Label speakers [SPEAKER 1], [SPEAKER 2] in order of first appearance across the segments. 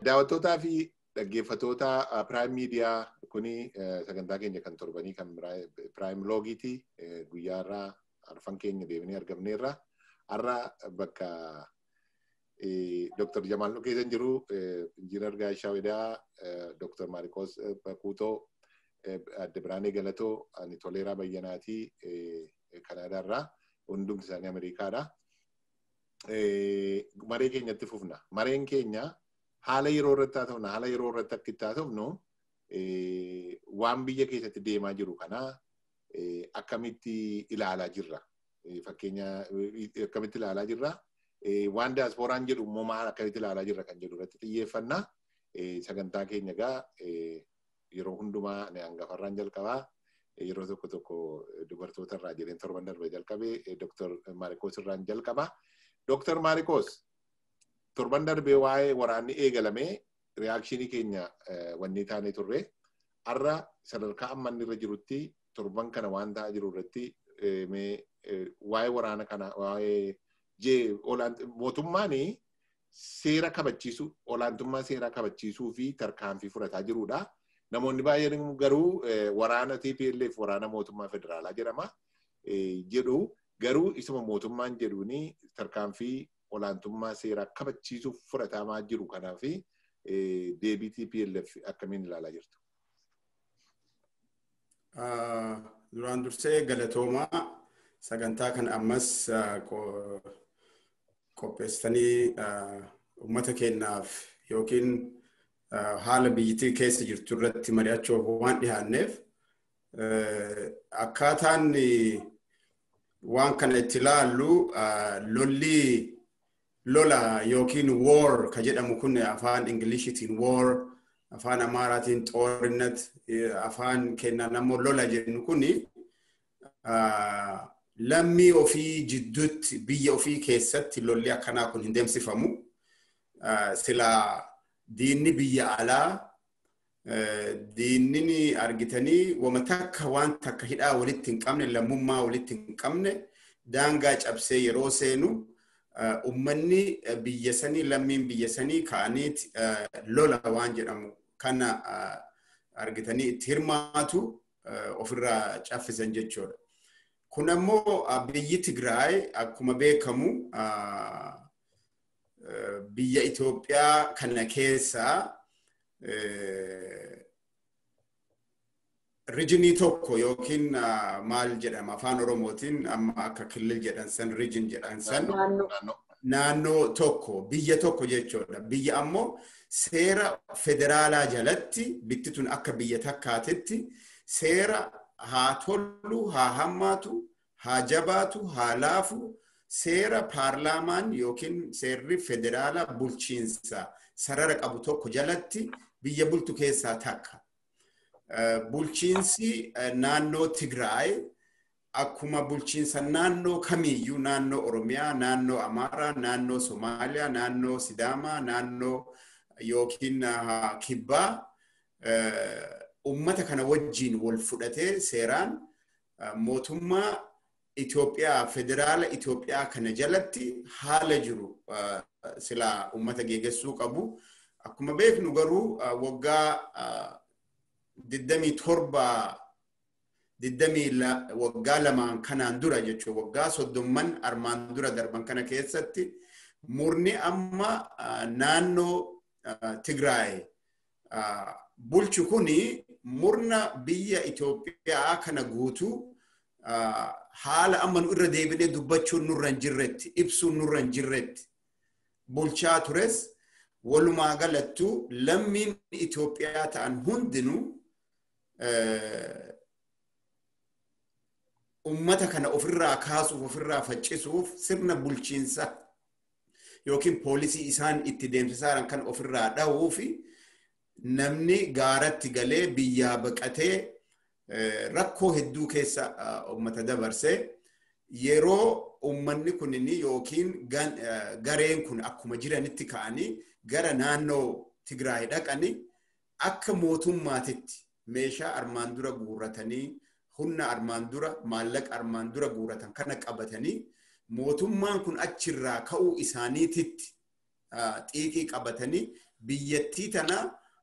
[SPEAKER 1] Daawwattootaa fi dhaggeeffattoota Piraayim Miidiyaa kuni sagantaa keenya kan torbanii kan Piraayim Loogiiti. Guyyaa irraa arfan keenya deemnee argamneerra. Har'a bakka Dr. Jamaal nu keessa jiru Injiinar Gaashaa Wedaa, Dr. Maarikoos Bakuutoo, Adde Biraanee Galatoo, ani Toleeraa Bayyanaatii Kanaadaarraa hundumti isaanii Ameerikaadha. Maree keenyatti fufna. Mareen keenya haala yeroo irratti haa ta'u haala yeroo irratti akka itti haa ta'u waan biyya keessatti deemaa jiru kana akkamitti ilaalaa jirra. Fakkeenya akkamitti ilaalaa jirra. Waan diyaaspooraan jedhu immoo maal akkamitti ilaalaa jirra kan jedhu irratti xiyyeeffannaa. Sagantaa keenya egaa yeroo hundumaa hangafarraan jalqabaa. Yeroo tokko tokko dubartoota irraa jedheen torban darbe jalqabee Dr. Maarikoos irraan jalqabaa. Dr. Maarikoos torban darbee waa'ee waraanni eegalamee riyaakshinii keenya wanni taanee turre har'a sadarkaa amma inni irra jirutti torban kana waan ta'aa jiru irratti waa'ee waraana kana waa'ee jee mootummaan seera kabachiisu olaantummaa seeraa kabachiisuu fi tarkaanfii fudhataa jirudha. Namoonni baay'een garuu waraana TPLF waraana mootummaa federaalaa jedhama jedhu garuu isuma mootummaan jedhuuni tarkaanfii olaantummaa seeraa kabachiisuuf fudhatamaa jiru kanaaf deebii TPLF akkamiin ilaalaa jirtu?
[SPEAKER 2] Duraan dursee galatoomaa sagantaa kan ammas qopheessanii uummata keenyaaf yookiin haala biyyattii keessa jirtu irratti mari'achuuf waan dhiyaanneef akkaataan waan kana itti ilaallu lolli lola yookiin war ka jedhamu kun afaan ingiliishitiin war afaan amaaraatiin xoorinat afaan keenyaan ammoo lola jennu kun lammii ofii jidduutti biyya ofii keessatti lolli akkanaa kun hin deemsifamu. Silaa diinni biyya alaa diinni argitanii wama takka waan takka hidhaa walitti hin qabne lammummaa walitti hin qabne daangaa cabsee yeroo seenu ummanni biyya sanii lammiin biyya sanii ka'aniit lola waan jedhamu kana argitanii itti hirmaatu ofirraa caffisan jechuudha. Kun ammoo biyyi Tigraay akkuma beekamu biyya Itoophiyaa kana keessaa rijinii tokko yookiin maal jedhama afaan oromootiin amma akka killil jedhan san rijin jedhan san naannoo tokko biyya tokko jechuudha biyya ammoo seera federaalaa jalatti bitti tun akka biyya takkaatetti seera haa tollu haa hammaatu haa jabaatu haa laafu seera paarlaamaan yookiin seerri federaalaa bulchiinsa sarara qabu tokko jalatti biyya bultu keessaa takka. Bulchiinsi naannoo Tigraay akkuma bulchiinsa naannoo kamiiyyuu naannoo Oromiyaa, naannoo Amaaraa, naannoo Somaaliyaa, naannoo Sidaamaa, naannoo yookiin Kibbaa ummata kana wajjiin wal fudhatee seeraan mootummaa Itoophiyaa federaala Itoophiyaa kana jalatti haala jiru silaa ummata geegessuu qabu. Akkuma beeknu garuu waggaa digdamii torba digdamii waggaa lamaan kanaan dura jechuudha waggaa soddomman armaan dura darban kana keessatti murni amma naannoo Tigraay bulchu kuni murna biyya Itoophiyaa kana guutuu haala amma nu irra deebinee dubbachuun nurra hin jirretti ibsuun nurra hin jirretti bulchaa tures walumaa galattuu lammiin Itoophiyaa ta'an hundinuu ummata kana ofirraa kaasuuf ofirraa faccisuuf sirna bulchiinsa yookiin poolisii isaan itti deemsisan kan ofirraa dhahuu fi namni gaaratti galee biyyaa baqatee rakkoo hedduu keessa ummata dabarsee yeroo ummanni kunin yookiin gareen kun akkuma jiranitti ka'anii gara naannoo Tigraay dhaqanii akka mootummaatitti meeshaa armaan dura guurratanii humna armaan dura maallaqa armaan dura guurratan kana qabatanii mootummaan kun achirraa ka'uu isaaniititti xiiqii qabatanii biyyattii tana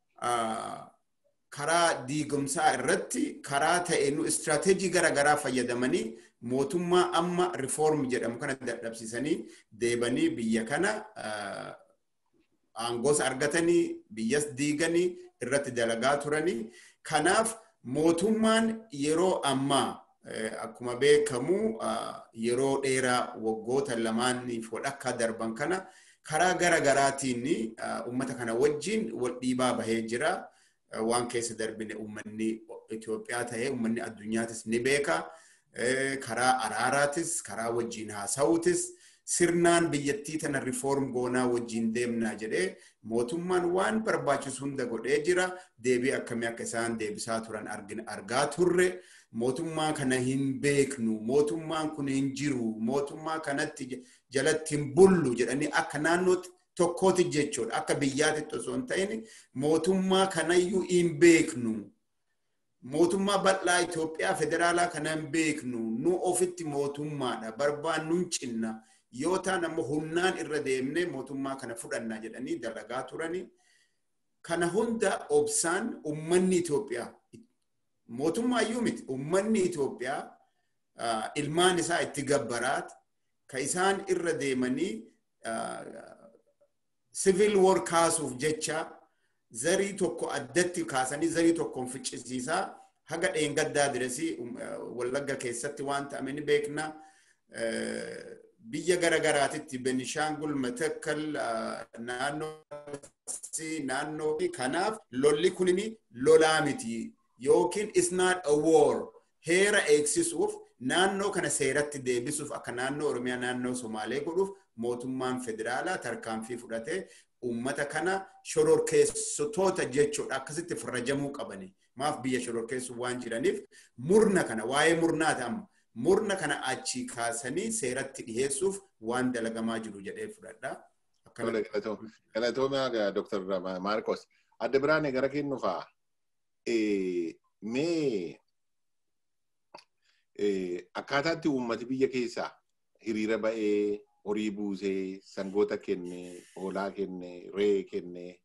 [SPEAKER 2] karaa diigumsaa irratti karaa ta'e nu istiraatejii garaagaraa fayyadamanii mootummaa amma rifoorm jedhamu kana dadhabsiisanii deebanii biyya kana aangoos argatanii biyyas diiganii irratti dalagaa turanii kanaaf mootummaan yeroo ammaa akkuma beekamu yeroo dheeraa waggoota lamaaniif wadhakkaa darban kana karaa gara garaatiin uummata kana wajjin wal dhiibaa bahee jira. Waan keessa darbine uummanni Itoophiyaa ta'ee uummanni addunyaatis ni beeka. Karaa araaraatis karaa wajjin haasa'uutis sirnaan biyyattii tana rifoorm goonaa wajjin deemnaa jedhee mootummaan waan barbaachisu hunda godhee jira. Deebii akkamii akka isaan deebisaa turan argaa turre. Mootummaa kana hin beeknu. Mootummaan kun hin jiru. Mootummaa kanatti jalatti hin bullu jedhanii akka naannootti tokkooti jechuudha. Akka biyyaatti osoo hin ta'in mootummaa kanayyuu hin beeknu. Mootummaa bal'aa Itoophiyaa federaalaa kana hin beeknu. Nu ofitti mootummaadha. Barbaannu hin cinna. Yoo ta'an ammoo humnaan irra deemnee mootummaa kana fudhannaa jedhanii dalagaa turani. Kana hunda obsaan uummanni Itoophiyaa mootummaa iyyuu miti uummanni Itoophiyaa ilmaan isaa itti gabbaraat ka isaan irra deemanii civil war kaasuuf jecha zarii tokko addatti kaasanii zarii tokkoon ficcisiisaa haga dheengaddaa diresii wallagga keessatti waan ta'ame ni beekna. Biyya gara garaatitti Benishaangul, Matakkal, naannoo naannoo kanaaf lolli kunini lolaa miti yookiin is not a war heera eegsisuuf naannoo kana seeratti deebisuuf akka naannoo Oromiyaa naannoo Somaalee godhuuf mootummaan federaalaa tarkaanfii fudhatee uummata kana shororkeessitoota jechuudha akkasitti farrajamuu qabani. Maaf biyya shororkeessuu waan jiraniif murna kana waa'ee murnaati amma murna kana achi kaasanii seeratti dhiheessuuf waan dalagamaa jiru jedhee fudhadha.
[SPEAKER 1] Galatooma Dr. Maarkos. Adda biraane gara kennufaa mee akkaataatti uummati biyya keessaa hiriira ba'ee horii buusee sangoota kenne hoolaa kenne ree kenne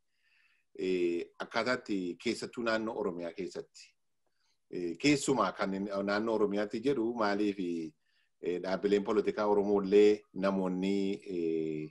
[SPEAKER 1] akkaataatti keessattuu naannoo oromiyaa keessatti keessumaa kan naannoo oromiyaatti jedhu maaliif dhaabbileen polotikaa oromollee namoonni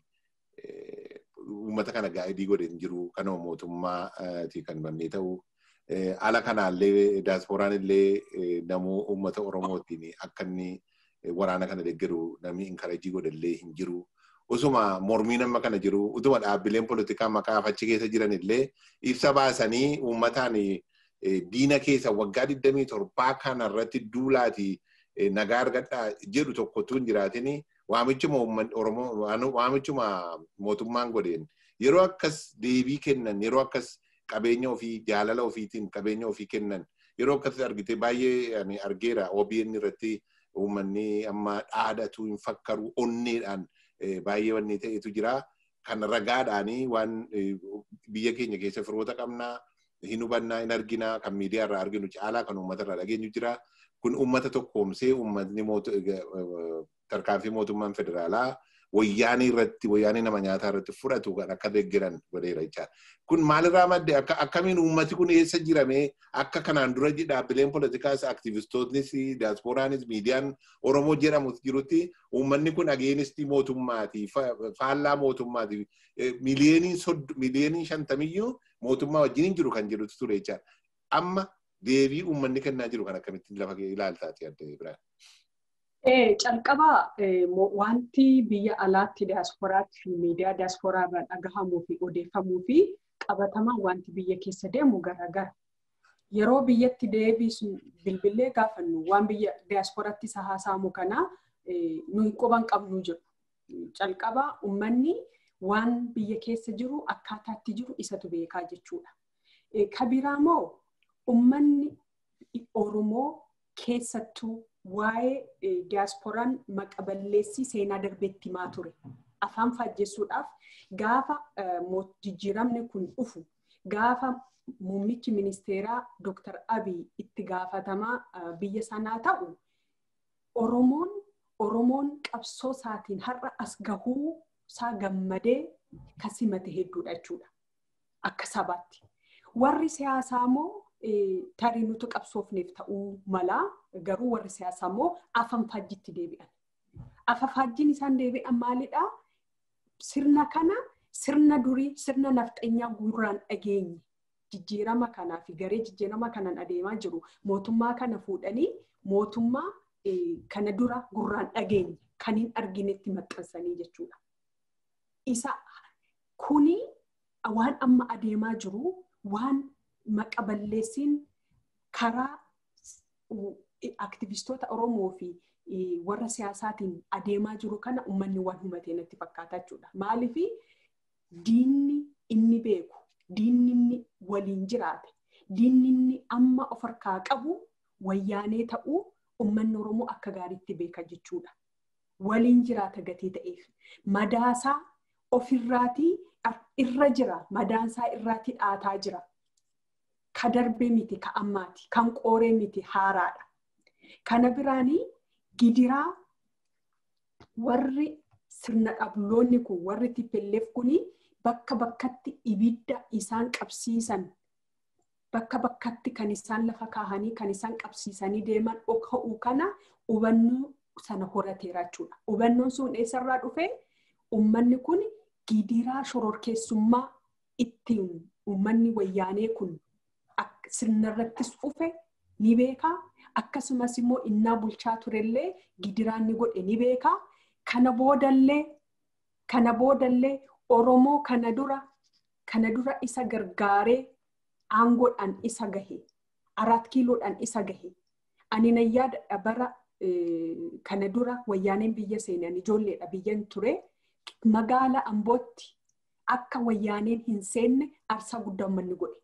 [SPEAKER 1] uummata kana gaa'idii godhen jiru kanuma mootummaati kan bannee ta'u ala kanaallee daasporaan illee namuu uummata oromootiin akka inni waraana kana deeggaru namni inkarajii godhallee hin jiru. Usuma mormiin amma kana jiru utuma dhaabbileen polotikaa maqaa achi keessa jiran illee ibsa baasanii uummataan diina keessa waggaa 27 kanarratti duulaati nagaa argadhaa jedhu tokkotu hin jiraatin waamichuma Oromoo waamichuma mootummaan godheen yeroo akkas deebii kennan yeroo akkas qabeenya ofii jaalala ofiitiin qabeenya ofii kennan yeroo akkasii argite baay'ee argeera OBN irratti uummanni amma dhaadatu hin fakkaru onneedhaan baay'ee wanni ta'etu jira. Kan ragaadhaanii waan biyya keenya keessa firoota qabnaa hin hubannaa hin arginaa kan miidiyaa irraa arginu caalaa kan uummata irraa dhageenyu jira. Kun uummata tokkoomsee uummatni tarkaanfii mootummaan federaalaa wayyaanii irratti wayyaanii nama nyaataa irratti fudhatu kan akka deeggaran godheera jechaadha. Kun maalirraa madde akkamiin uummati kun eessa jirame akka kanaan dura dhaabbileen poolitikaas aktivistoonnis diyaasporaanis miidiyaan Oromoo jedhamu jirutti uummanni kun ageenistii mootummaati faallaa mootummaati miliyoonii shantamiyyuu mootummaa wajjin jiru kan jedhutu ture jechaadha. Amma deebii uummanni kennaa jiru kan akkamittiin lafa ilaaltaati adda biraan.
[SPEAKER 3] Calqabaa wanti biyya alaatti diyaasporaatti fi miidiyaa diyaasporaa irraa dhagahamuu fi odeeffamuu fi qabatamaan wanti biyya keessa deemu garaagara. Yeroo biyyatti deebisu bilbilee gaafannu waan biyya diyaasporaatti isa haasa'amu kana nuyi quban qabnu jedhu. Calqabaa uummanni waan biyya keessa jiru akkaataatti jiru isatu beekaa jechuudha. Kabiraa moo uummanni Oromoo keessattuu waa'ee diyaasporaan maqaballeessii seenaa darbeetti himaa ture. Afaan faajjessuudhaaf gaafa jijjiiramni kun dhufu gaafa muummichi ministeeraa Dr. Abiy itti gaafatamaa biyya sanaa ta'u Oromoon Oromoon qabsoo isaatiin har'a as gahuu isaa gammadee kan simate hedduudha jechuudha. akka sabaatti. Warri siyaasaa immoo tarii nuti qabsoofneef ta'uu mala garuu warri siyaasaa immoo afaan faajjitti deebi'an. Afaan faajjiin isaan deebi'an maalidhaa? Sirna kana sirna durii sirna nafxeenyaa gurraan dhageenye jijjiirama kanaa fi garee jijjiirama kanaan adeemaa jiru mootummaa kana fuudhanii mootummaa kana dura gurraan dhageenye kan hin arginetti maxxansanii jechuudha. Isa kuni waan amma adeemaa jiru waan maqa balleessiin karaa aktivistoota Oromoo fi warra siyaasaatiin adeemaa jiru kana uummanni waan hubatee natti fakkaata jechuudha. Maaliif diinni inni beeku, diinni inni waliin jiraate, diinni inni amma of harkaa qabu wayyaanee ta'uu uummanni Oromoo akka gaariitti beeka jechuudha. Waliin jiraata gatii ta'eef. Madaasaa ofirraatii irra jira. Madaansaa irraatii dhaataa jira. Ka darbee miti ka ammaati. Kan qooree miti haaraadha. Kana biraanii gidiraa warri sirna dhabloonni kun warri tippelleef kuni bakka bakkatti ibidda isaan qabsiisan bakka bakkatti kan isaan lafa kaahanii kan isaan qabsiisanii deeman dhoka'uu kana hubannoo sana horateera jechuudha. Hubannoon sun eessarraa dhufee uummanni kun gidiraa shororkeessummaa ittiin uummanni wayyaanee kun sirnarrattis dhufe ni beekaa. Akkasumas immoo innaa bulchaa turellee gidiraan ni godhe ni beekaa. Kana boodallee kana boodallee Oromoo kana dura kana dura isa gargaaree aangoodhaan isa gahe araat kiiloodhaan isa gahe ani nan yaada bara kana dura wayyaaneen biyya seenan ijoolleedha biyyan ture magaala ambootti akka wayyaaneen hin seenne aarsaa guddaa uummanni godhe.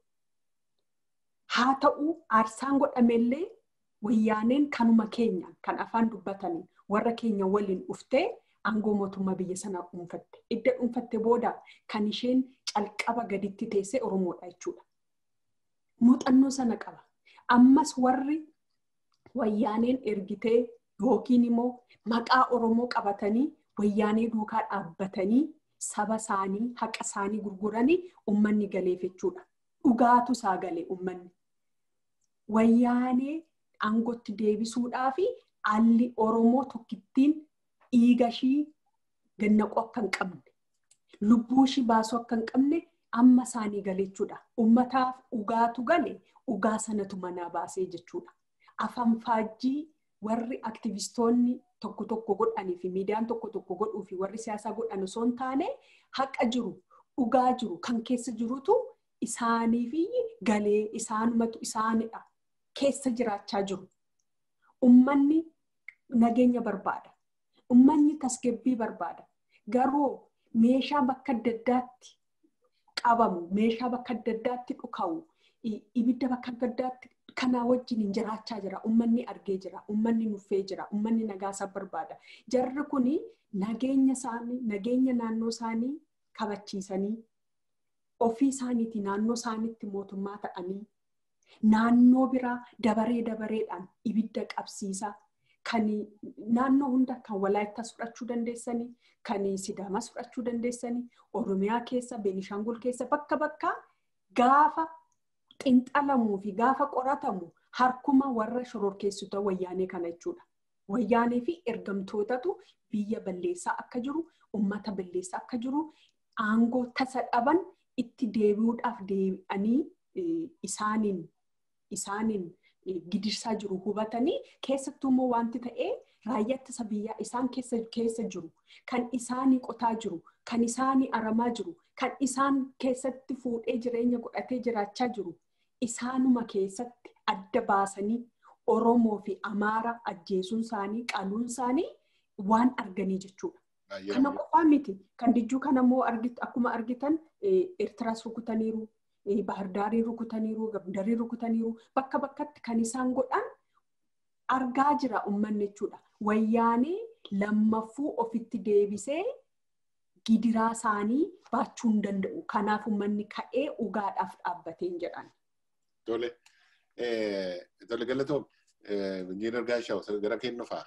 [SPEAKER 3] Haa ta'u aarsaan godhamellee wayyaaneen kanuma keenya kan afaan dubbataniin warra keenya waliin dhuftee aangoo mootummaa biyya sanaa dhuunfatte. Idda dhuunfatte booda kan isheen calqaba gaditti teessee Oromoodha jechuudha. Muuxannoo sana qaba. Ammas warri wayyaaneen ergitee yookiin immoo maqaa Oromoo qabatanii wayyaanee duukaa dhaabbatanii saba isaanii haqa isaanii gurguranii uummanni galeef jechuudha. Dhugaatu isaa galee uummanni. Wayyaanee aangootti deebisuudhaa fi alli Oromoo tokkittiin dhiiga ishii gannaquu akka hin qabne lubbuu ishii baasuu akka hin qabne amma isaanii gale jechuudha. Uummataaf dhugaatu gale dhugaa sanatu manaa baasee jechuudha. Afaan faajjii warri aktivistoonni tokko tokko godhanii fi miidiyaan tokko tokko godhuu fi warri siyaasaa godhan osoo hin taane haqa jiru dhugaa jiru kan keessa jirutu isaanii fi galee isaanumatu isaanidha keessa jiraachaa jiru. Uummanni nageenya barbaada. Uummanni tasgabbii barbaada. Garuu meeshaa bakka adda addaatti qabamu, meeshaa bakka adda addaatti dhukaa'u, ibidda bakka adda addaatti kanaa wajjin hin jiraachaa jira. Uummanni argee jira. Uummanni nuffee jira. Uummanni nagaasaa barbaada. Jarri kuni nageenya isaanii, nageenya naannoo isaanii kabachiisanii ofii isaaniiti naannoo isaaniitti mootummaa ta'anii naannoo biraa dabaree dabareedhaan ibidda qabsiisaa kan naannoo hunda kan walaayittas fudhachuu dandeessanii kan sidaamas fudhachuu dandeessanii oromiyaa keessa beenishaangul keessa bakka bakka gaafa xinxalamuu fi gaafa qoratamu harkuma warra shororkeessitoota wayyaanee kana jechuudha. Wayyaanee fi ergamtootatu biyya balleessaa akka jiru, uummata balleessaa akka jiru, aangoo tasa dhaban itti deebi'uudhaaf deebi'anii isaaniin isaaniin gidirsaa jiru hubatanii keessattuu immoo wanti ta'ee raayyaa ittisa biyyaa isaan keessa keessa jiru kan isaanii qotaa jiru kan isaanii aramaa jiru kan isaan keessatti fuudhee jireenya godhatee jiraachaa jiru isaanuma keessatti adda baasanii Oromoo fi Amaara ajjeesuun isaanii qaluun isaanii waan arganii jechuudha. Kana qofaa miti. Kan dijjuu kana immoo akkuma argitan Eertiraas rukutaniiru, Baahardaarii rukutaniiru, Gondarii rukutaniiru. Bakka bakkatti kan isaan godhan argaa jira uummanni jechuudha. Wayyaanee lammaffuu ofitti deebisee gidiraa isaanii baachuu hin danda'u. Kanaaf uummanni ka'ee dhugaadhaaf dhaabbateen jedhan.
[SPEAKER 1] Tole. Tole galatoom. Injiinar Gaashaw gara kennufaa.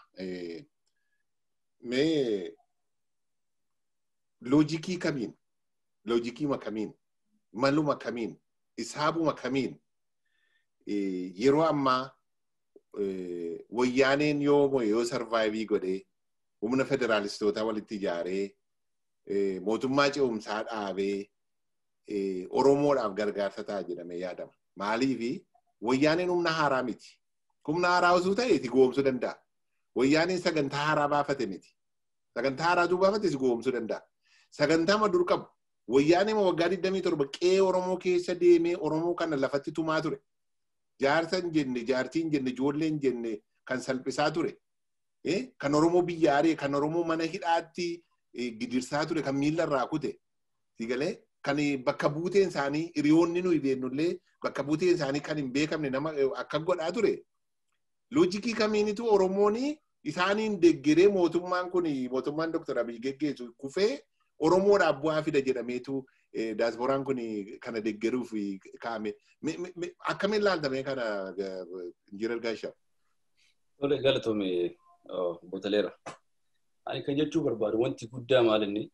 [SPEAKER 1] Mee loojikii kamiin loojikii kamiin maluma kamiin isaabuma kamiin yeroo ammaa wayyaaneen yoo yoo sarvaayivii godhee humna federaalistoota walitti ijaaree mootummaa ce'umsaa dhaabee Oromoodhaaf gargaarsa ta'a jedhamee yaadama. Maaliifi wayyaaneen humna haaraa miti. Humna haaraa osoo ta'e itti goomsuu danda'a. Wayyaaneen sagantaa haaraa baafate miti. Sagantaa haaraa baafate si goomsuu danda'a. Sagantaa ma dur qabu. Wayyaaneen waggaa 27 qe'ee Oromoo keessa deemee Oromoo kana lafatti tumaa ture. Jaarsa hin jenne, jaartii hin jenne, ijoollee hin jenne kan salphisaa ture. Kan Oromoo biyya aree, kan Oromoo mana hidhaatti gidirsaa ture, kan miilla irraa kute. Sigalee kan bakka buuteen isaanii hiriyoonni nuyi beennullee bakka buuteen isaanii kan hin beekamne nama akka godhaa ture. Loojikii kamiinitu Oromoon isaaniin deeggaree mootummaan kun mootummaan Dr. Abiy geggeessu kufee Oromoodhaaf bu'aa fida jedhameetu daasbooraan kun kana deeggaruuf kaa'ame. Akkamiin laaltame kana Injiinar Gaashaa?
[SPEAKER 4] Tole galatoome Botaleera. Ani kan jechuu barbaadu wanti guddaa maalinni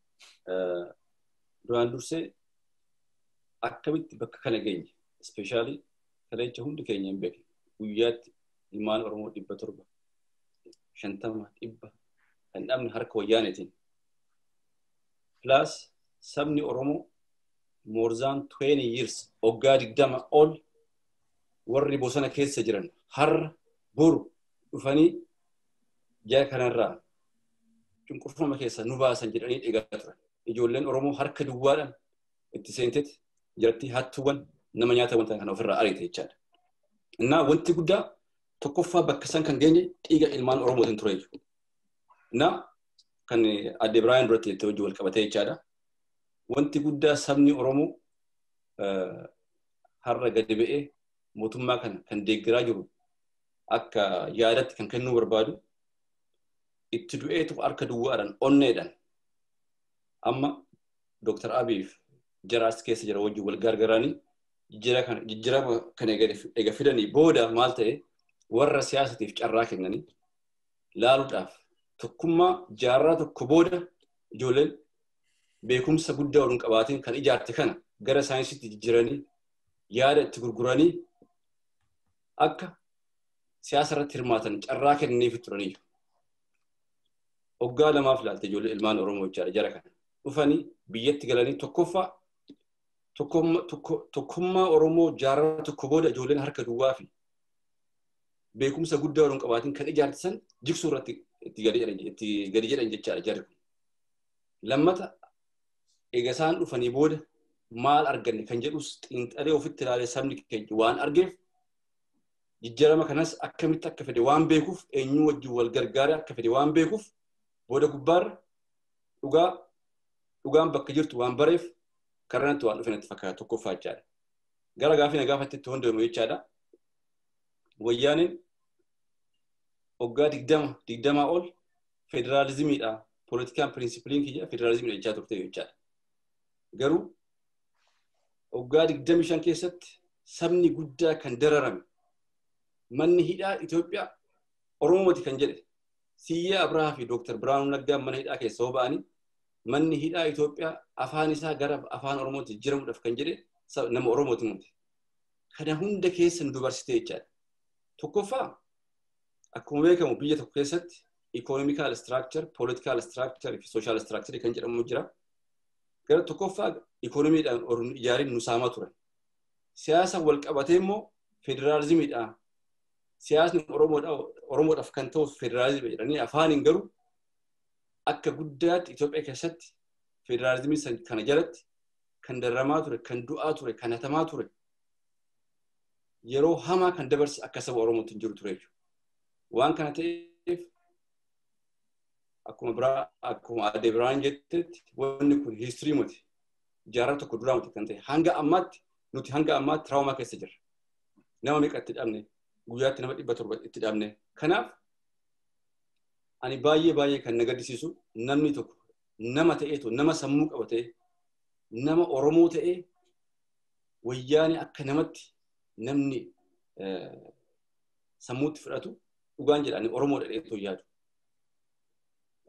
[SPEAKER 4] duraan dursee akkamitti bakka kana geenye ispeeshaalii kalecha hundi keenya hin beekne guyyaatti ilmaan Oromoo dhibba torba shantama dhibba kan dhabne harka wayyaaneetiin. Plus sabni Oromoo more than 20 years waggaa digdama ol warri bosona keessa jiran har'a boru dhufanii jara kanarraa cunqurfama keessa nu baasan jedhanii eegaa turan. Ijoolleen Oromoo harka duwwaadhaan itti seentetti jiratti hattuuwwan nama nyaata wanta kana ofirraa ariite jechaadha. Innaa wanti guddaa tokkoffaa bakka san kan geenye dhiiga ilmaan Oromootiin ture jechuudha. Innaa kan adde Biraayaan duratti itti hojii wal qabatee jechaadha. Wanti guddaa sabni Oromoo har'a gadi ba'ee mootummaa kana kan deeggaraa jiru akka yaadatti kan kennuu barbaadu itti du'eetu harka duwwaadhaan onneedhaan amma Dr. Abiif jaraas keessa jira wajjin wal gargaaranii jijjiirama kana eega fidanii booda maal ta'e warra siyaasatiif carraa kennanii laaluudhaaf tokkummaa jaarraa tokko booda ijoolleen beekumsa guddaa waliin qabaatiin kan ijaarte kana gara saayinsiitti jijjiiranii yaada itti gurguranii akka siyaasa irratti hirmaatan carraa kennaniif turanii waggaa lamaaf ilaalte ijoollee ilmaan Oromoo jechaadha jara kana dhufanii biyyatti galanii tokkoffaa tokkummaa Oromoo jaarraa tokko booda ijoolleen harka duwwaa fi beekumsa guddaa waliin qabaatiin kan ijaartisan jigsuu irratti itti gadi jedhan jechaadha jarri kun. Lammata eega isaan dhufanii booda maal arganne kan jedhus xiinxalee ofitti ilaalee sabni keenya waan argeef jijjiirama kanas akkamitti akka fede waan beekuuf eenyuu wajjin wal gargaaree akka fede waan beekuuf booda gubbaarra dhugaa dhugaan bakka jirtu waan bareef karranatti waan dhufan itti fakkaata tokkoffaa jechaadha. Gara gaafii na gaafatti itti hundaa'u jechaadha. Wayyaaniin waggaa digdama digdamaa ol federaalizimiidha. Poolitikaan pirinsipiliin kiyya federaalizimiidha jechaa turte jechaadha. Garuu waggaa digdami shan keessatti sabni guddaa kan dararame manni hidhaa Itoophiyaa Oromooti kan jedhe Siyyee Abrahaa fi Dooktar Biraanuu Naggaa mana hidhaa keessa hoo ba'anii manni hidhaa Itoophiyaa afaan isaa gara afaan Oromootti jijjiiramuudhaaf kan jedhe nama Oromooti mute. Kana hunda keessa nu dubarsitee jechaadha. Tokkoffaa akkuma beekamu biyya tokko keessatti ikonomikaal istiraakchar, poolitikaal istiraakchar fi sooshaal istiraakchar kan jedhamu jira. Gara tokkoffaa ikonomiidhaan ijaariin nu saamaa turan. Siyaasa wal qabatee immoo federaalizimiidhaan siyaasni Oromoodhaaf kan ta'u federaalizimii jedhanii afaaniin garuu akka guddaatti Itoophiyaa keessatti federaalizimii kana jalatti kan darramaa ture, kan du'aa ture, kan hatamaa ture. Yeroo hamaa kan dabarse akka saba Oromootti hin jiru ture jechuudha. Waan kana ta'eef akkuma biraa akkuma adde biraan jettetti wanni kun hiistirii muti. Jaarraa tokko duraa muti kan ta'e hanga ammaatti nuti hanga ammaatti tiraawomaa keessa jirra. Nama meeqa itti dhabne guyyaatti nama dhibba torba itti dhabne. Kanaaf ani baay'ee baay'ee kan na gaddisiisu namni tokko nama ta'eetu nama sammuu qaba ta'e nama Oromoo ta'ee wayyaani akka namatti namni sammuutti fudhatu dhugaan jedhanii Oromoo dhadheetu yaadu.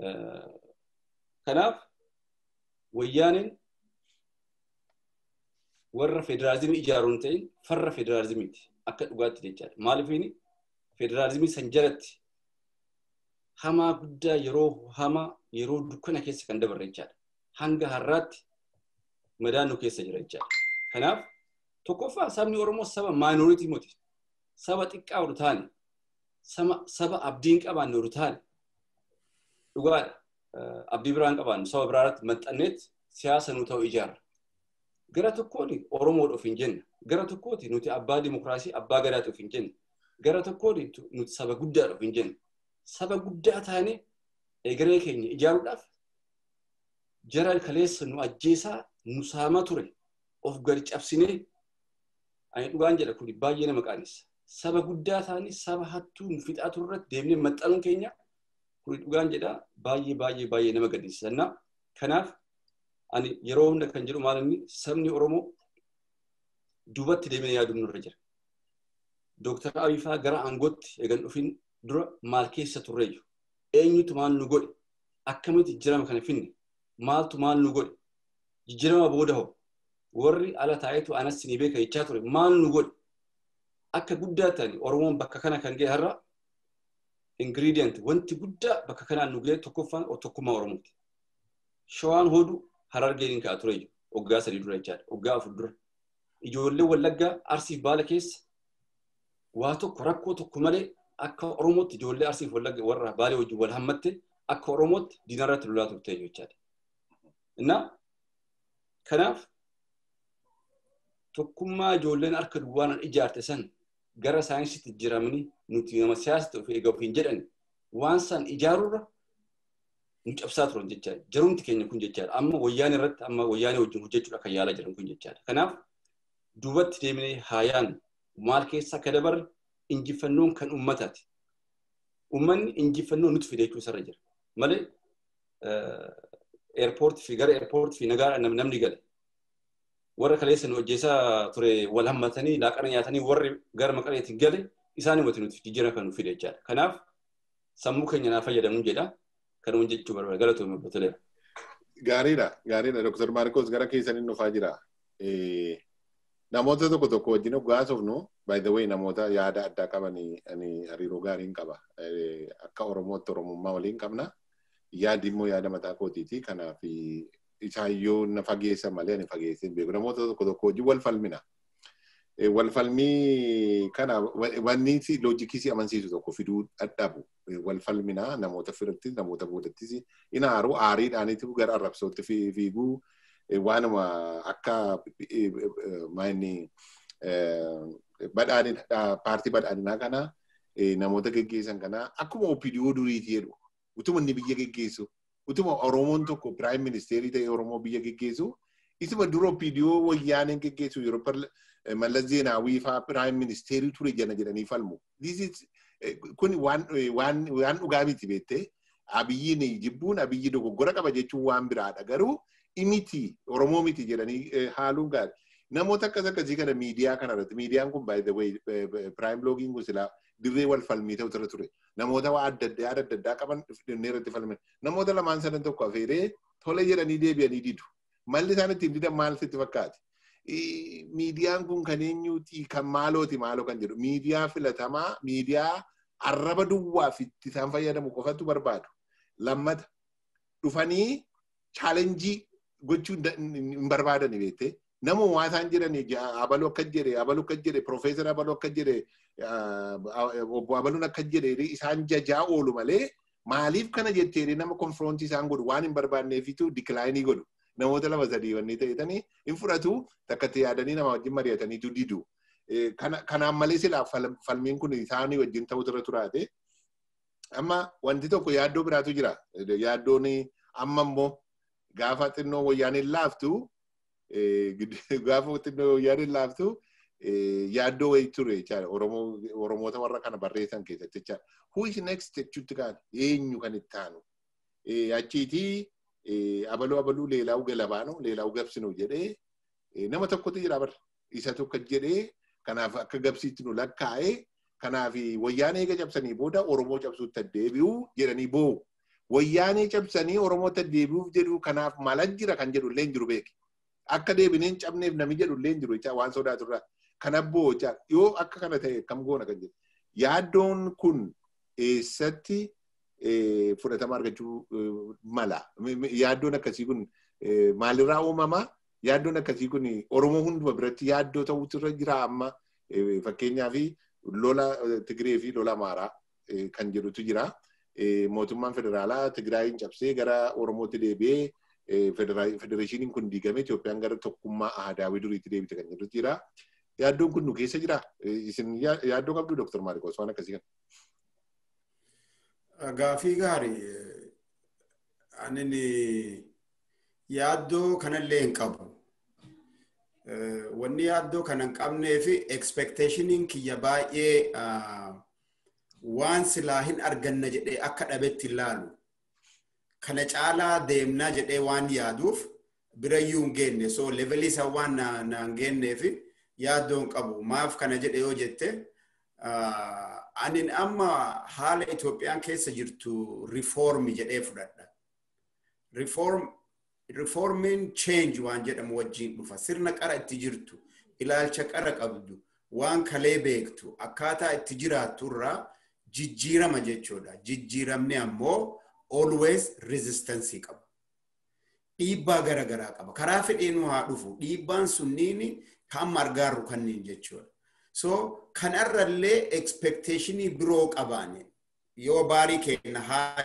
[SPEAKER 4] Kanaaf wayyaaniin warra federaalizimii ijaaruun ta'in farra federaalizimiiti akka dhugaatti jechaadha. Maaliifini federaalizimii san jalatti hamaa guddaa yeroo hamaa yeroo dukkana keessa kan dabarre jechaadha. Hanga har'aatti madaan nu keessa jira jechaadha. Kanaaf tokkoffaa sabni Oromoo saba maayinooritii miti. Saba xiqqaa oolu taane saba abdiin qabaanne oolu taane dhugaadha. Abdii biraan qabaanne saba biraarratti maxxanneet siyaasa nu ta'u ijaarra. Gara tokkoon Oromoodha of hin jenne. Gara tokkooti nuti abbaa dimokiraasii abbaa gadaati of hin jenne. Gara tokkoon nuti saba guddaadha of hin jenne. Saba guddaa taane egeree keenya ijaaruudhaaf jara kaleessa nu ajjeesaa nu saamaa ture of gadi cabsinee ani dhugaan jedha kun baay'ee nama qaanessa. Saba guddaa taane saba hattuu nu fixaa turretti deemnee maxxanuun keenya kun dhugaan jedha baay'ee baay'ee baay'ee nama gaddisiisa. Kanaaf ani yeroo hunda kan jedhu maal inni sabni Oromoo duubatti deemee yaaduu nurra jira. Dooktar Abiyyi gara aangootti eegan dhufin dura maal keessa turreeyyu eenyutu maal nu godhe akkamitti jijjiirama kana finne maaltu maal nu godhe jijjiirama booda hoo warri ala taa'etu anas ni beeka jechaa ture maal nu godhe akka guddaa ta'ani Oromoon bakka kana kan ga'e har'a ingiriidiyant wanti guddaa bakka kanaan nu ga'e tokkoffaan tokkummaa Oromooti. Shawaan hoduu harargeen ka'a tureeyyu waggaa sadii dura jechaadha waggaa afur dura. Ijoollee Wallaggaa Arsiif Baala keessa waa tokko rakkoo tokko malee akka Oromootti ijoollee Arsiif Wallagga warra Baalee wajjin wal hammatte akka Oromootti diinarratti lolaa turte jechaadha. Innaa kanaaf tokkummaa ijoolleen harka duwwaan ijaarte san gara saayinsiitti jiramanii nuti nama siyaasatti of eegamu hin jedhan waan san ijaarurra nu cabsaa turan jechaadha. Jarumti keenya kun jechaadha. Amma wayyaanee irratti amma wayyaanee wajjin hojjechuudha kan yaalaa jiran kun jechaadha. Kanaaf duubatti deemnee haayaan maal keessa akka dabarre injifannoon kan uummataati. Uummanni injifannoo nuti fide jechuu isarra jira. Malee eerpoortii fi gara eerpoortii fi nagaa namni gale. Warra kaleessa nu hojjeessaa ture wal hammatanii laaqana nyaatanii warri gara maqaleetiin gale isaanii wati nuti jijjiirama kan nu fide jechaadha. Kanaaf sammuu keenya naa fayyadamuun jedha. Kanuma jechuu barbaada. Galatoomii obboleera.
[SPEAKER 1] Gaariidha. Gaariidha. Dr. Maarkos gara keessaniin dhufaa jira. Namoota tokko tokko wajjin gaasofnu by the way namoota yaada addaa qaban ani hariiroo gaariin qaba. Akka Oromootti Oromummaa waliin qabna. Yaaddi immoo yaada mataa kootiiti. Kanaaf isaayyoo na fageessa malee ani fageessee hin beeku. Namoota tokko tokko wajjin wal falmina. Wal falmii kana wanni loojikii si amansiisu tokko fiduu dadhabu. Wal falmina namoota firattis namoota boodattis ina haaruu aariidhaaniitu gara arrabsootti fiiguu waanuma akka maanni badhaadhina paartii badhaadhinaa kana namoota geggeessan kana akkuma OPDO duriiti jedhu utuma inni biyya geggeessu utuma Oromoon tokko piraayim ministeerii ta'e Oromoo biyya geggeessu isuma dura OPDO wayyaaneen geggeessu yeroo Mallas Zeenaawii fa'aa piraayim ministeerii ture jana jedhanii falmu. Kun waan dhugaa miti beektee abiyyiin jibbuun abiyyi dogoggora qaba jechuun waan biraadha garuu imiti Oromoo miti jedhanii haaluun gaarii. Namoota akkas akkasii kana miidiyaa kana irratti miidiyaan kun by the way piraayim loogiin kun silaa dirree wal falmii ta'u ture ture. Namoota waa adda addaa adda addaa qaban dhufnee irratti falman. Namoota lamaan sadan tokko afeeree tole jedhanii deebi'anii didu. Malli isaan ittiin didan maal sitti fakkaati? Miidiyaan kun kan eenyuti kan maalooti maaloo kan jedhu miidiyaa filatamaa miidiyaa arraba duwwaaf itti isaan fayyadamu qofatu barbaadu. Lammata dhufanii chaalenjii gochuu hin barbaadani beektee nama waa isaan jedhani abaluu akka jedhe abaluu akka jedhe piroofeesar abaluu akka jedhe obbo abaluun akka jedhe isaan jajaa oolu malee maaliif kana jettee nama konfiroontii isaan godhu waan hin barbaanneefitu dikilaayinii godhu. namoota lama sadii wanni ta'etanii hin fudhatu takkatti yaadanii nama wajjin mari'ataniitu didu. Kanaan malee silaa falmiin kun isaanii wajjin ta'u irra turaate. Amma wanti tokko yaaddoo biraatu jira. Yaaddoon amma immoo gaafa xinnoo wayyaaniin laaftu gaafa xinnoo wayyaaniin laaftu yaaddoo wayii ture jechaadha. Oromoota warra kana barreessan keessatti jechaadha. Who is next jechuutti kaan eenyu kan itti aanu. Achiitii abaluu abaluu leelaa'u galabaanu leelaa'u gabsinu jedhee nama tokkotu jira bar isa tokko jedhee kanaaf akka gabsiitti nu lakkaa'ee kanaaf wayyaanee eega cabsanii booda oromoo cabsuutti deebi'uu jedhanii boo'u. Wayyaanee cabsanii oromoo deebi'uuf jedhu kanaaf maal jira kan jedhu illee hin jiru beeki. akka deebineen cabneef nami jedhu illee hin jiru jecha waan sodaaturraa. Kanabboo jecha yoo akka kana ta'e akkam goona kan jedhu. Yaaddoon kun eessatti fudhatama argachuu mala. Yaaddoon akkasii kun maalirraa uumamaa? Yaaddoon akkasii kun Oromoo hunduma biratti yaaddoo ta'utu irra jira amma fakkeenyaaf lola Tigree fi lola Amaaraa kan jedhutu jira. Mootummaan federaalaa Tigraayin cabsee gara Oromootti deebi'ee federeeshiniin kun diigame Itoophiyaan gara tokkummaa aadaawii duriitti deebite kan jedhutu jira. Yaaddoon kun nu keessa jira. Isin yaaddoo qabdu Dr. Maariqos waan akkasii kan.
[SPEAKER 2] Gaafii gaarii. Ani yaaddoo kanallee hin qabu. Wanni yaaddoo kana hin qabnee fi expectationiin kiyya baay'ee waan silaa hin arganna jedhee akka dhabetti ilaalu. Kana caalaa deemnaa jedhee waan yaaduuf birayyuu hin geenne. So levelii isaa waan na hin geennee fi yaaddoo hin qabu. Maaf kana jedhe yoo jette ani amma haala Itoophiyaan keessa jirtu reformi jedhee fudhadha. Reform reformiin change waan jedhamu wajjin dhufa. Sirna qara itti jirtu, ilaalcha qara qabdu, waan kalee beektu, akkaataa itti jiraattu irraa jijjiirama jechuudha. Jijjiiramni ammoo always resistance qaba. Dhiibbaa garaagaraa qaba. Karaa fedheenuu haa dhufu. Dhiibbaan sunniin kan margaarru kanniin jechuudha. So kanarrallee expectationii biroo qabaane yoo baarii kenna haa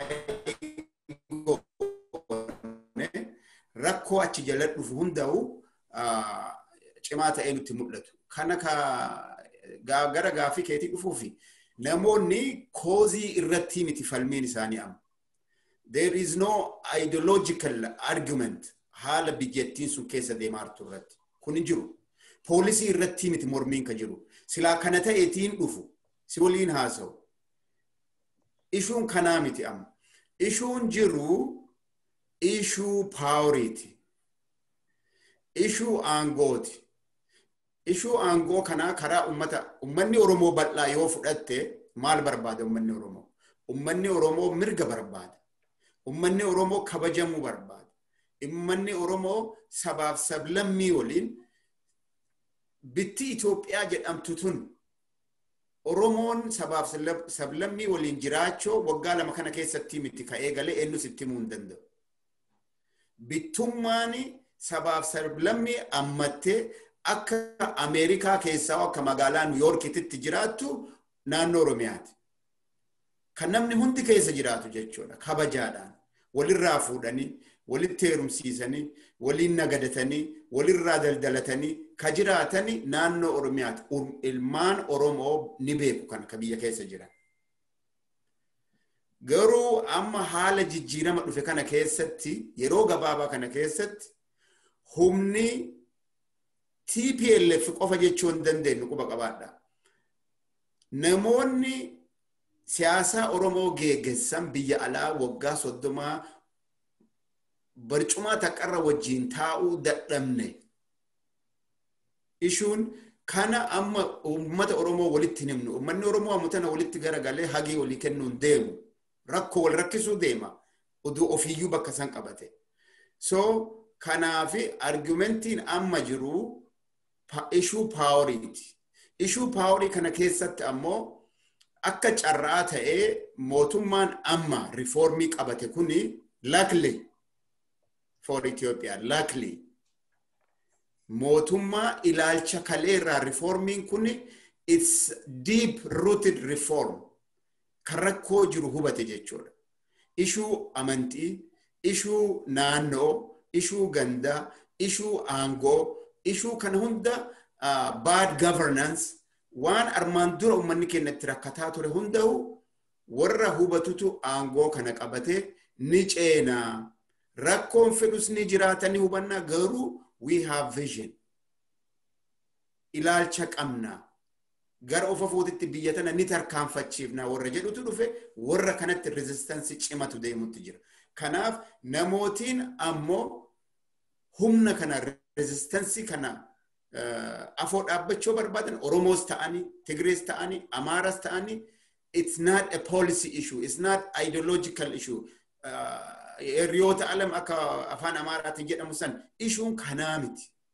[SPEAKER 2] rakkoo achi jala dhufu hunda'u cimaa ta'ee nutti mul'atu. Kana gara gaafii keetii dhufuufi namoonni koozii irratti miti falmiin isaanii amma. There is no ideological argument haala biyyattiin sun keessa deemaa jirtu irratti. Kun hin jiru. Poolisii irratti miti mormiin ka jiru. Silaa kana ta'eetiin dhufu. Si waliin haasa'u. Ishuun kanaa miti amma. Ishuun jiru ishuu paawuriiti. Ishuu aangooti. Ishuu aangoo kanaa karaa ummata ummanni Oromoo bal'aa yoo fudhatte maal barbaada ummanni Oromoo? Ummanni Oromoo mirga barbaada. Ummanni Oromoo kabajamuu barbaada. Ummanni Oromoo sabaaf sablammii waliin bitti Itoophiyaa jedhamtu tun Oromoon sabaaf sablammii waliin jiraachoo waggaa lama kana keessatti miti ka'ee galee eenyus itti himuu hin danda'u. Bittummaan sabaaf sablammii ammattee akka Ameerikaa keessaa akka magaalaa Niwuyoorkitti jiraattu naannoo Oromiyaati. Kan namni hundi keessa jiraatu jechuudha kabajaadhaan walirraa fuudhanii walitti heerumsiisanii waliin nagadatanii walirraa daldalatanii ka jiraatanii naannoo Oromiyaati. Ilmaan Oromoo ni beeku kan ka biyya keessa jiran. Garuu amma haala jijjiirama dhufe kana keessatti yeroo gabaabaa kana keessatti humni TPLF qofa jechuu hin dandeenyu quba qabaadha. Namoonni siyaasaa Oromoo geggeessan biyya alaa waggaa soddomaa barcumaa taqqarra wajjiin taa'uu dadhabne. Ishuun kana amma uummata Oromoo walitti hin himnu. Uummanni Oromoo amma tana walitti garagalee hagii walii kennuun deemu. Rakkoo wal rakkisuu deema. Oduu ofiiyyuu bakka san qabate. So kanaafi argumentiin amma jiru ishuu paawuriiti. Ishuu paawurii kana keessatti ammoo akka carraa ta'ee mootummaan amma rifoormii qabate kuni luckily for Ethiopia luckily mootummaa ilaalcha kaleerraa rifoormiin kuni it's deep rooted reform kan rakkoo jiru hubate jechuudha. Ishuu amantii, ishuu naannoo, ishuu gandaa, ishuu aangoo, ishuu kana hunda bad governance waan armaan dura uummanni keenya itti rakkataa ture hunda'u warra hubatutu aangoo kana qabatee ni ceenaa. Rakkoon fedhus ni jiraatanii hubannaa garuu we have vision. Ilaalcha qabna. Gara ofa fuutitti biyya tana ni tarkaanfachiifna warra jedhutu dhufe warra kanatti rezistansi cimatu deemutti jira. Kanaaf namootiin ammoo humna kana rezistansi kana afoo dhaabbachuu barbaadan Oromoos ta'anii, Tigrees ta'anii, Amaaras ta'anii, it's not a policy issue, it's not ideological issue. Hiriyoota alam akka afaan Amaaraatiin jedhamu san ishuun kanaa miti.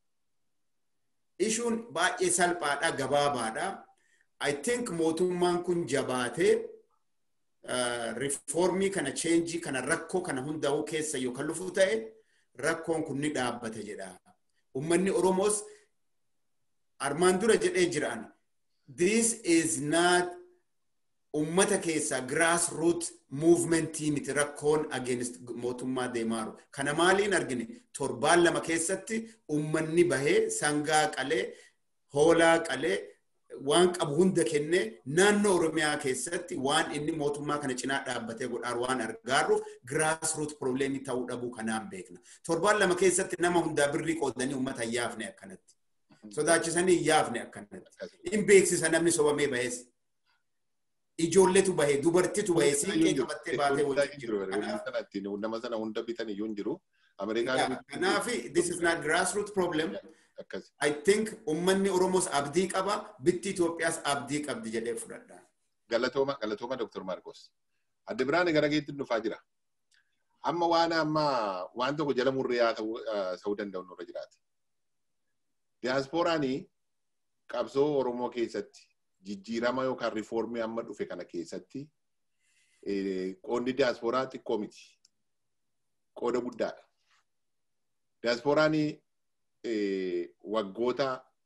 [SPEAKER 2] ishuun baay'ee salphaadha gabaabaadha. I think mootummaan kun jabaatee riifoormii kana cheenjii kana rakkoo kana hundaa'uu keessa yoo kan lufu ta'e rakkoon kun ni dhaabbata jedha. Uummanni Oromoos armaan dura jedhee jiraan. This is not ummata keessa grassroot movementii miti rakkoon against mootummaa deemaaru. Kana maaliin argine torbaan lama keessatti ummanni bahee sangaa qalee hoolaa qalee waan qabu hunda kennee naannoo Oromiyaa keessatti waan inni mootummaa kana cinaa dhaabbatee godhaan waan argaaruuf grassroot probleemii ta'uu dhabuu kanaan beekna. Torbaan lama keessatti nama hundaa birrii qoodanii ummata hin yaafne akkanatti. Sodaachisanii hin yaafne akkanatti. Hin beeksisa namni sobamee bahees. ijoolletu bahee dubartitu bahee siiqee qabattee baatee waliin
[SPEAKER 1] jiru. Nama sana hunda bitan iyyuu hin jiru.
[SPEAKER 2] Kanaaf this is not grassroot problem. I think ummanni Oromoos abdii qaba bitti Itoophiyaas abdii qabdi jedhee fudhadha.
[SPEAKER 1] Galatooma galatooma Dr. Marcos. Adda biraan gara keetti dhufaa jira. Amma waan amma waan tokko jala murriyaa ta'uu danda'u nurra jiraate. Diyaasporaanii qabsoo Oromoo keessatti jijjiirama yookaan riifoormii amma dhufe kana keessatti qoodni diyaasporaa xiqqoo miti. Qooda guddaadha. Diyaasporaan waggoota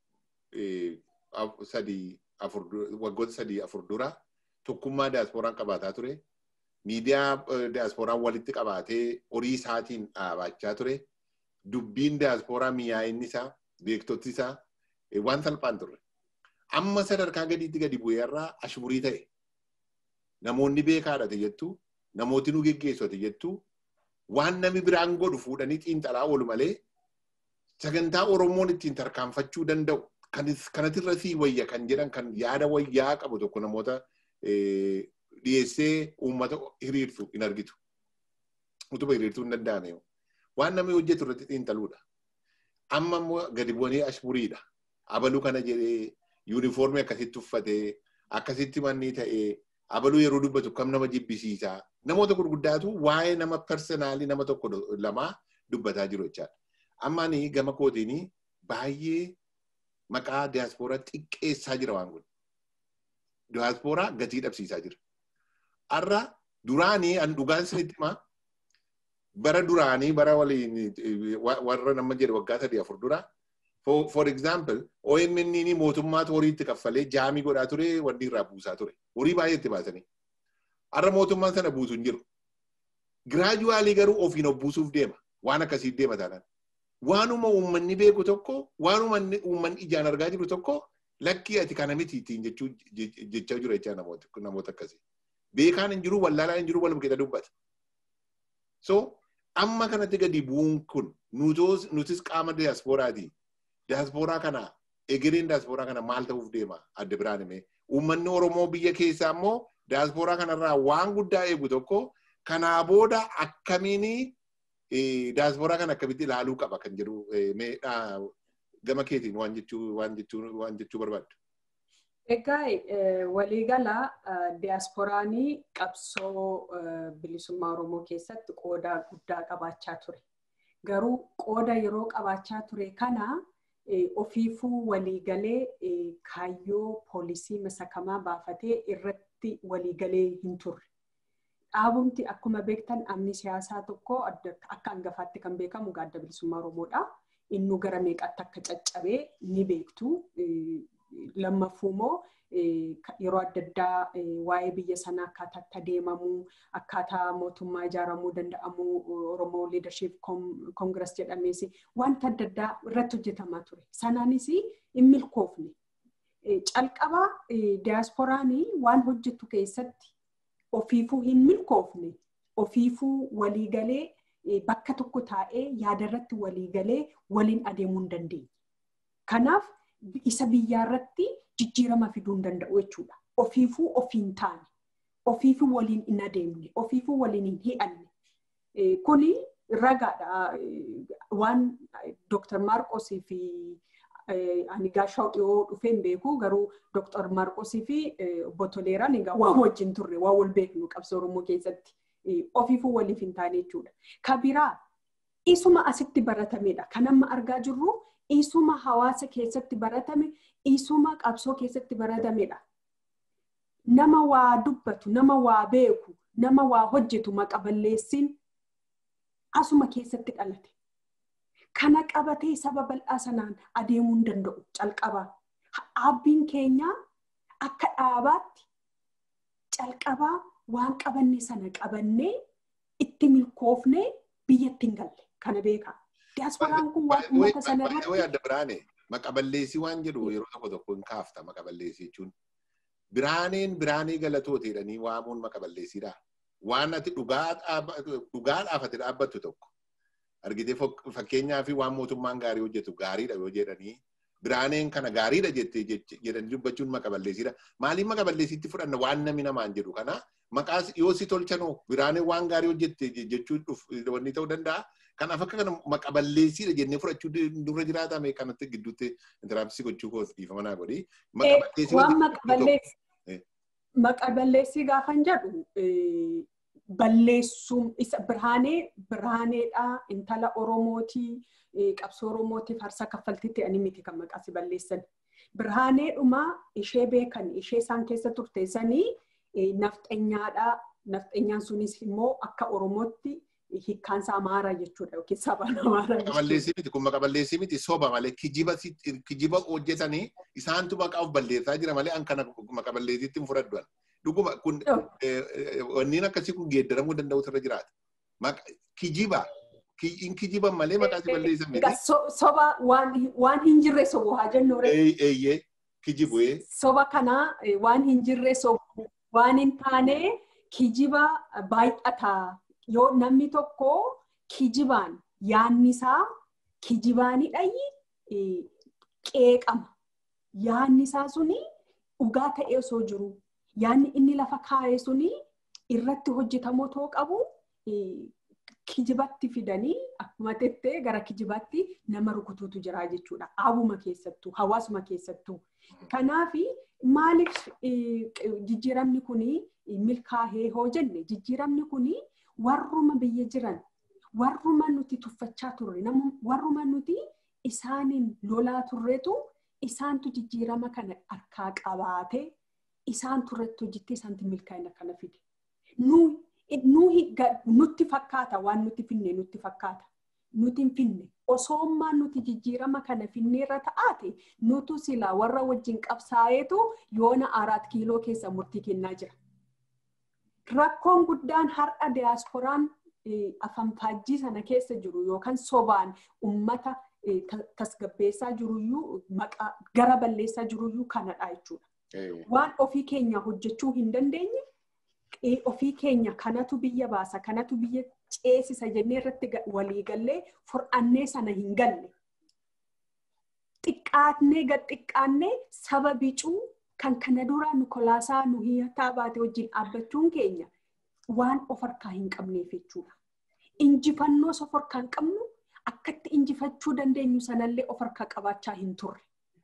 [SPEAKER 1] sadii afur waggoota sadii afur dura tokkummaa diyaasporaan qabaataa ture. Miidiyaa diyaasporaan walitti qabaatee horii isaatiin dhaabachaa ture. Dubbiin diyaasporaa miyaa'inni isaa beektoti isaa waan salphaan turre. amma sadarkaa gadiitti gadi bu'ee irraa ashmurii ta'e. Namoonni beekaadha jettu, namooti nu geggeessate jettu, waan namni biraan godhu fuudhanii xiinxalaa oolu malee sagantaa Oromoon ittiin tarkaanfachuu danda'u kanatirra sii wayya kan jedhan kan yaada wayyaa qabu tokko namoota dhiyeessee uummata hiriirtu hin argitu. Utuma hiriirtuu hin danda'ame. Waan namni hojjetu irratti xiinxaluudha. Amma immoo gadi bu'anii ashmuriidha. Abaluu kana jedhee yuunifoormii akkasitti uffatee akkasitti manni ta'ee abaluu yeroo dubbatu kam nama jibbisiisaa namoota gurguddaatu waa'ee nama personaalii nama tokko lamaa dubbataa jiru jechaadha. Amma ani gama kootiin baay'ee maqaa diyaaspooraa xiqqeessaa jira waan kun. Diyaaspooraa gatii dhabsiisaa jira. Har'a duraanii an dhugaan isinitti himaa bara duraanii bara waliin warra nama jedhe waggaa sadii afur duraa For, for example, OMN ni mootummaatu horii itti kaffalee jaamii godhaa ture wanni irraa buusaa ture. Horii baay'ee itti baasanii. Har'a mootummaan sana buusu hin jiru. Giraajuwaalii garuu ofiin of buusuuf deema. Waan akkasii deema taanaan. Waanuma uummanni beeku tokko, waanuma uummanni ijaan argaa jiru tokko lakkii ati kana miti ittiin jechaa jiru jechaa namoota akkasii. Beekaan hin jiru, wallaalaan hin jiru, waluma keessa dubbata. So, amma kanatti gadi bu'uun kun nutis qaama diyaaspooraati. diyaaspooraa kana egereen diyaaspooraa kana maal ta'uuf deema adda biraan himee uummanni Oromoo biyya keessaa immoo diyaaspooraa kanarraa waan guddaa eegu tokko kanaa booda akkamiin diyaaspooraa kana akkamitti ilaaluu qaba kan jedhu gama keetiin waan jechuu waan jechuu waan jechuu barbaaddu.
[SPEAKER 3] Egaa waliigala diyaasporaanii qabsoo bilisummaa Oromoo keessatti qooda guddaa qabaachaa ture. Garuu qooda yeroo qabaachaa ture kana ofiifuu waliigalee kaayyoo poolisii masakamaa baafatee irratti waliigalee hin turre. Dhaabumti akkuma beektan amni siyaasaa tokko akka hangafaatti kan beekamu adda bilisummaa Oromoodha. Innu gara meeqatti akka caccabee ni beektu. Lammaffuu immoo yeroo adda addaa waa'ee biyya sanaa akkaataa itti adeemamu akkaataa mootummaa ijaaramuu danda'amu Oromoo Leadership Congress jedhamees wanta adda addaa irratti hojjetamaa ture. Sanaanis hin milkoofne. Calqaba diyaasporaan waan hojjetu keessatti ofiifuu hin milkoofne ofiifuu waliigalee bakka tokko taa'ee yaadarratti waliigalee waliin adeemuu hin dandeenye. Kanaaf isa biyyaarratti jijjiirama fiduu hin danda'u jechuudha. Ofiifuu ofiin taane, ofiifuu waliin hin adeemne, ofiifuu waliin hin hi'anne. Kuni ragaadha. Waan Dr. Maarqosii fi ani gaashaa dhiyoo dhufee hin beeku garuu Dr. Maarqosii fi obbo Toleeraan egaa waan wajjin turre waan wal beeknu qabsoo Oromoo keessatti ofiifuu waliif hin taane jechuudha. Ka biraa isuma asitti baratamedha. Kan amma argaa jirru isuma hawaasa keessatti baratame isuma qabsoo keessatti baratamedha. Nama waa dubbatu, nama waa beeku, nama waa hojjetu maqaballeessiin asuma keessatti dhalate. Kana qabatee saba bal'aa sanaan adeemuu hin danda'u calqabaa. Dhaabbiin keenya akka dhaabaatti calqabaa waan qabanne sana qabannee itti milkoofnee biyyatti hin galle kana beekaa. Diyaaspooraan kun waan uummata sana irratti.
[SPEAKER 1] Yoo yaadda biraane maqaballeessii waan jedhu yeroo tokko tokko hin kaafta maqaballeessii jechuun. Biraaneen biraanee galatoota jedhanii waamuun maqaballeessiidha. Waan ati dhugaadhaaf ati dhaabbattu tokko. Argitee fakkeenyaa fi waan mootummaan gaarii hojjetu gaariidha yoo jedhanii biraaneen kana gaariidha jettee jedhanii dubbachuun maqaballeessiidha. Maaliif maqaballeessiitti fudhanna waan namni namaan jedhu kana maqaas yoo si tolchanoo biraaneen waan gaarii hojjette jechuun wanni ta'uu danda'a. Kanaaf akka kana maqaballeessiidha jennee fudhachuu dura jiraatame kanatti gidduutti intiraapsii gochuu koos dhiifama naa godhi.
[SPEAKER 3] Waan maqaballeessi maqaballeessii gaafan jedhu balleessuun isa birhaanee birhaaneedha intala oromootii qabsoo oromootiif harsa kaffaltitti ani miti kan maqaasi balleessan. Birhaaneedhuma ishee beekan ishee isaan keessa turte sanii nafxanyaadha. Nafxanyaan sunis immoo akka oromootti hiikkaansa amaaraa jechuudha yookiin sabaan amaaraa.
[SPEAKER 1] Maqaballeessii miti kun maqaballeessii miti soba malee kijiba hojjetanii isaantu maqaa of balleessaa jira malee an kana maqaballeessiitti hin fudhadhu. Dhuguma kun wanniin akkasii kun geeddaramuu danda'u irra jiraata. Kijiba in kijiban malee maqaa si balleessan miti.
[SPEAKER 3] Soba waan hin jirre sobu haa jennu.
[SPEAKER 1] Eeyyee kijibu.
[SPEAKER 3] Soba kana waan hin jirre sobu waan hin taane kijiba baay'ataa. yoo namni tokko kijibaan yaanni isaa kijibaanidhayi qeeqama. Yaanni isaa suni dhugaa ta'ee osoo jiru yaanni inni lafa kaa'e suni irratti hojjetamoo too qabu kijibatti fidanii akkuma tettee gara kijibaatti nama rukutuutu jira jechuudha. Dhaabuma keessattuu hawaasuma keessattuu. Kanaaf maaliif jijjiiramni kuni milkaa'ee hoo jenne jijjiiramni kuni warruma biyya jiran warruma nuti tuffachaa turre warruma nuti isaaniin lolaa turretu isaantu jijjiirama kana harkaa qabaate isaan turretti hojjettee isaanti milkaa'ina kana fide. Nutti fakkaata waan nuti finne nutti fakkaata. Nuti hin finne osoo nuti jijjiirama kana finneerra ta'aate nutu silaa warra wajjin qabsaa'eetu yoona araat kiiloo keessa murtii kennaa jira. Rakkoon guddaan har'a diyaasporaan afanfaajjii sana keessa jiru yookaan sobaan uummata tasgabbeessaa jiruyyuu maqaa gara balleessaa jiruyyuu kanadha jechuudha. Waan ofii keenya hojjechuu hin dandeenye ofii keenya kanatu biyya baasa kanatu biyya ceesisa jennee irratti walii gallee fur'annee sana hin galle. Xiqqaatnee gad xiqqaannee saba bicuu kan kana dura Nikolaasaa nu hiyyataa baate wajjin dhaabbachuun keenya waan of harkaa hin qabneef jechuudha. Injifannoo of harkaa hin qabnu akkatti injifachuu dandeenyu sanallee of harkaa qabaachaa hin turre.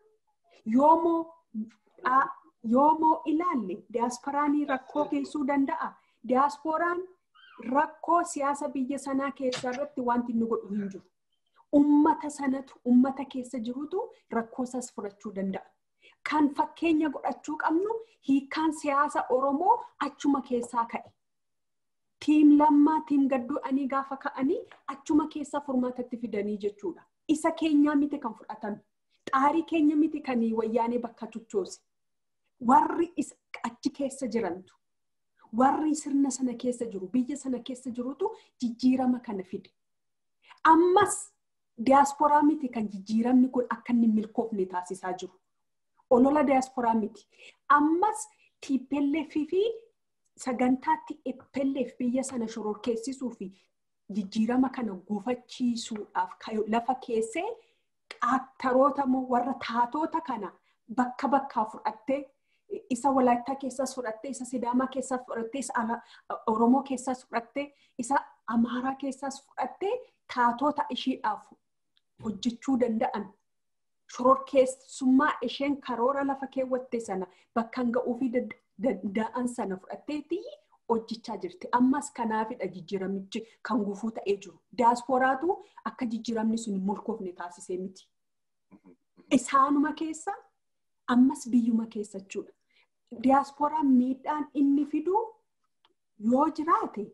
[SPEAKER 3] Yoomoo ilaalle diyaasporaanii rakkoo geessuu danda'a. Diyaasporaan rakkoo siyaasa biyya sanaa keessa irratti wanti inni godhu hin jiru. Ummata sanatu ummata keessa jirutu rakkoo isaas furachuu danda'a. kan fakkeenya godhachuu qabnu hiikkaan siyaasa Oromoo achuma keessaa ka'e. Tiim lammaa, tiim gadduu ani gaafa ka'anii achuma keessaa furmaatatti fidanii jechuudha. Isa keenyaa miti kan fudhatame. Xaarii keenya miti kan wayyaanee bakka tuchoose. Warri achi keessa jirantu. Warri sirna sana keessa jiru, biyya sana keessa jirutu jijjiirama kana fide. Ammas diyaasporaa miti kan jijjiiramni kun akka inni milkoofne taasisaa jiru. olola diyaasporaa miti. Ammas TPLF fi sagantaatti EPLF biyya sana shororkeessisuu fi jijjiirama kana gufachiisuudhaaf lafa keessee qaaktaroota moo warra taatota kana bakka bakkaa fudhattee isa walaayittaa keessaas fudhattee isa sidaamaa keessaas fudhattee isa oromoo keessaas fudhattee isa amaaraa keessaas fudhattee taatota ishiidhaaf hojjechuu danda'an shororkeessummaa isheen karoora lafa keewwatte sana bakkan ga'uu fi danda'an sana fudhatteetti hojjechaa jirti. Ammas kanaafidha jijjiiramichi kan gufuu ta'ee jiru. Diyaasporaatu akka jijjiiramni sun hin milkoofne taasisee miti. Isaanuma keessa ammas biyyuma keessa jechuudha. Diyaaspooraan miidhaan inni fidu yoo jiraate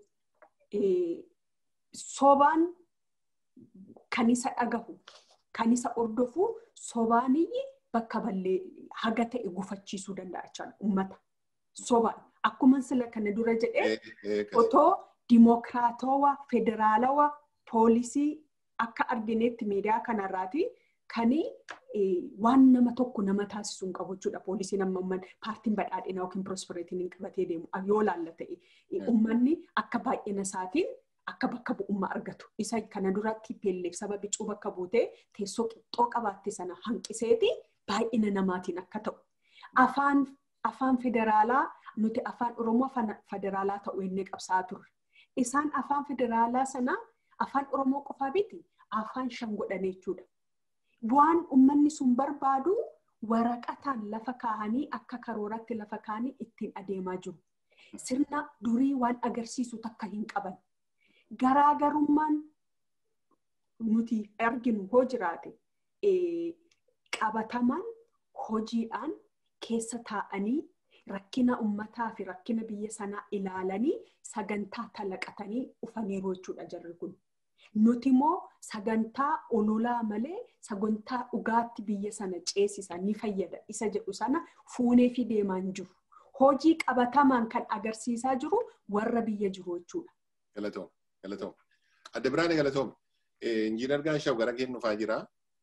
[SPEAKER 3] sobaan kan isa dhagahu kan isa ordofu sobaaniyyi bakka ballee haga ta'e gufachiisuu danda'a jechaadha uummata. Sobaan akkuma sila kana dura jedhee otoo dimookiraatawaa federaalawaa poolisii akka arginetti miidiyaa kanarraati kani waan nama tokko nama taasisuu hin qabu jechuudha. Poolisiin amma umman paartiin badhaadhinaa yookiin pirospereetiin hin qabatee deemu yoo laalla ta'e uummanni akka baay'ina isaatiin akka bakka bu'ummaa argatu. Isa kana duratti peelleef saba bicuu bakka buutee teessoo qixxoo qabaatte sana hanqiseeti baay'ina namaatiin akka ta'u. Afaan afaan federaalaa nuti afaan Oromoo afaan federaalaa ta'uu inni qabsaa turre. Isaan afaan federaalaa sana afaan Oromoo qofaa biti afaan shan godhanii jechuudha. Waan uummanni sun barbaadu waraqataan lafa kaahanii akka karooratti lafa kaahanii ittiin adeemaa jiru. Sirna durii waan agarsiisu takka hin qaban. Garaagarummaan nuti arginu hoo jiraate qabatamaan hojiidhaan keessa taa'anii rakkina ummataa fi rakkina biyya sanaa ilaalanii sagantaa talaqatanii dhufaniiru jechuudha jarri kun. Nuti immoo sagantaa ololaa malee sagantaa dhugaatti biyya sana ceesisa ni fayyada isa jedhu sana fuunee fi deemaa hin jiru. Hojii qabatamaan kan agarsiisaa jiru warra biyya jiru jechuudha.
[SPEAKER 1] Galatoom. Galatoom. Adda Biraane Galatoom. Injiinar Gaashaw gara kee dhufaa jira.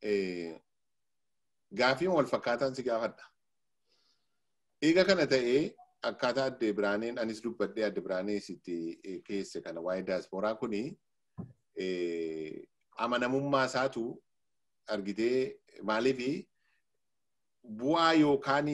[SPEAKER 1] Gaafii wal fakkaataan si gaafadha. Eega kana ta'ee akkaataa adda Biraaneen anis dubbadhee adda Biraanee sitti keesse kana waa'ee daasporaa kuni amanamummaa isaatu argitee maaliif bu'aa yookaan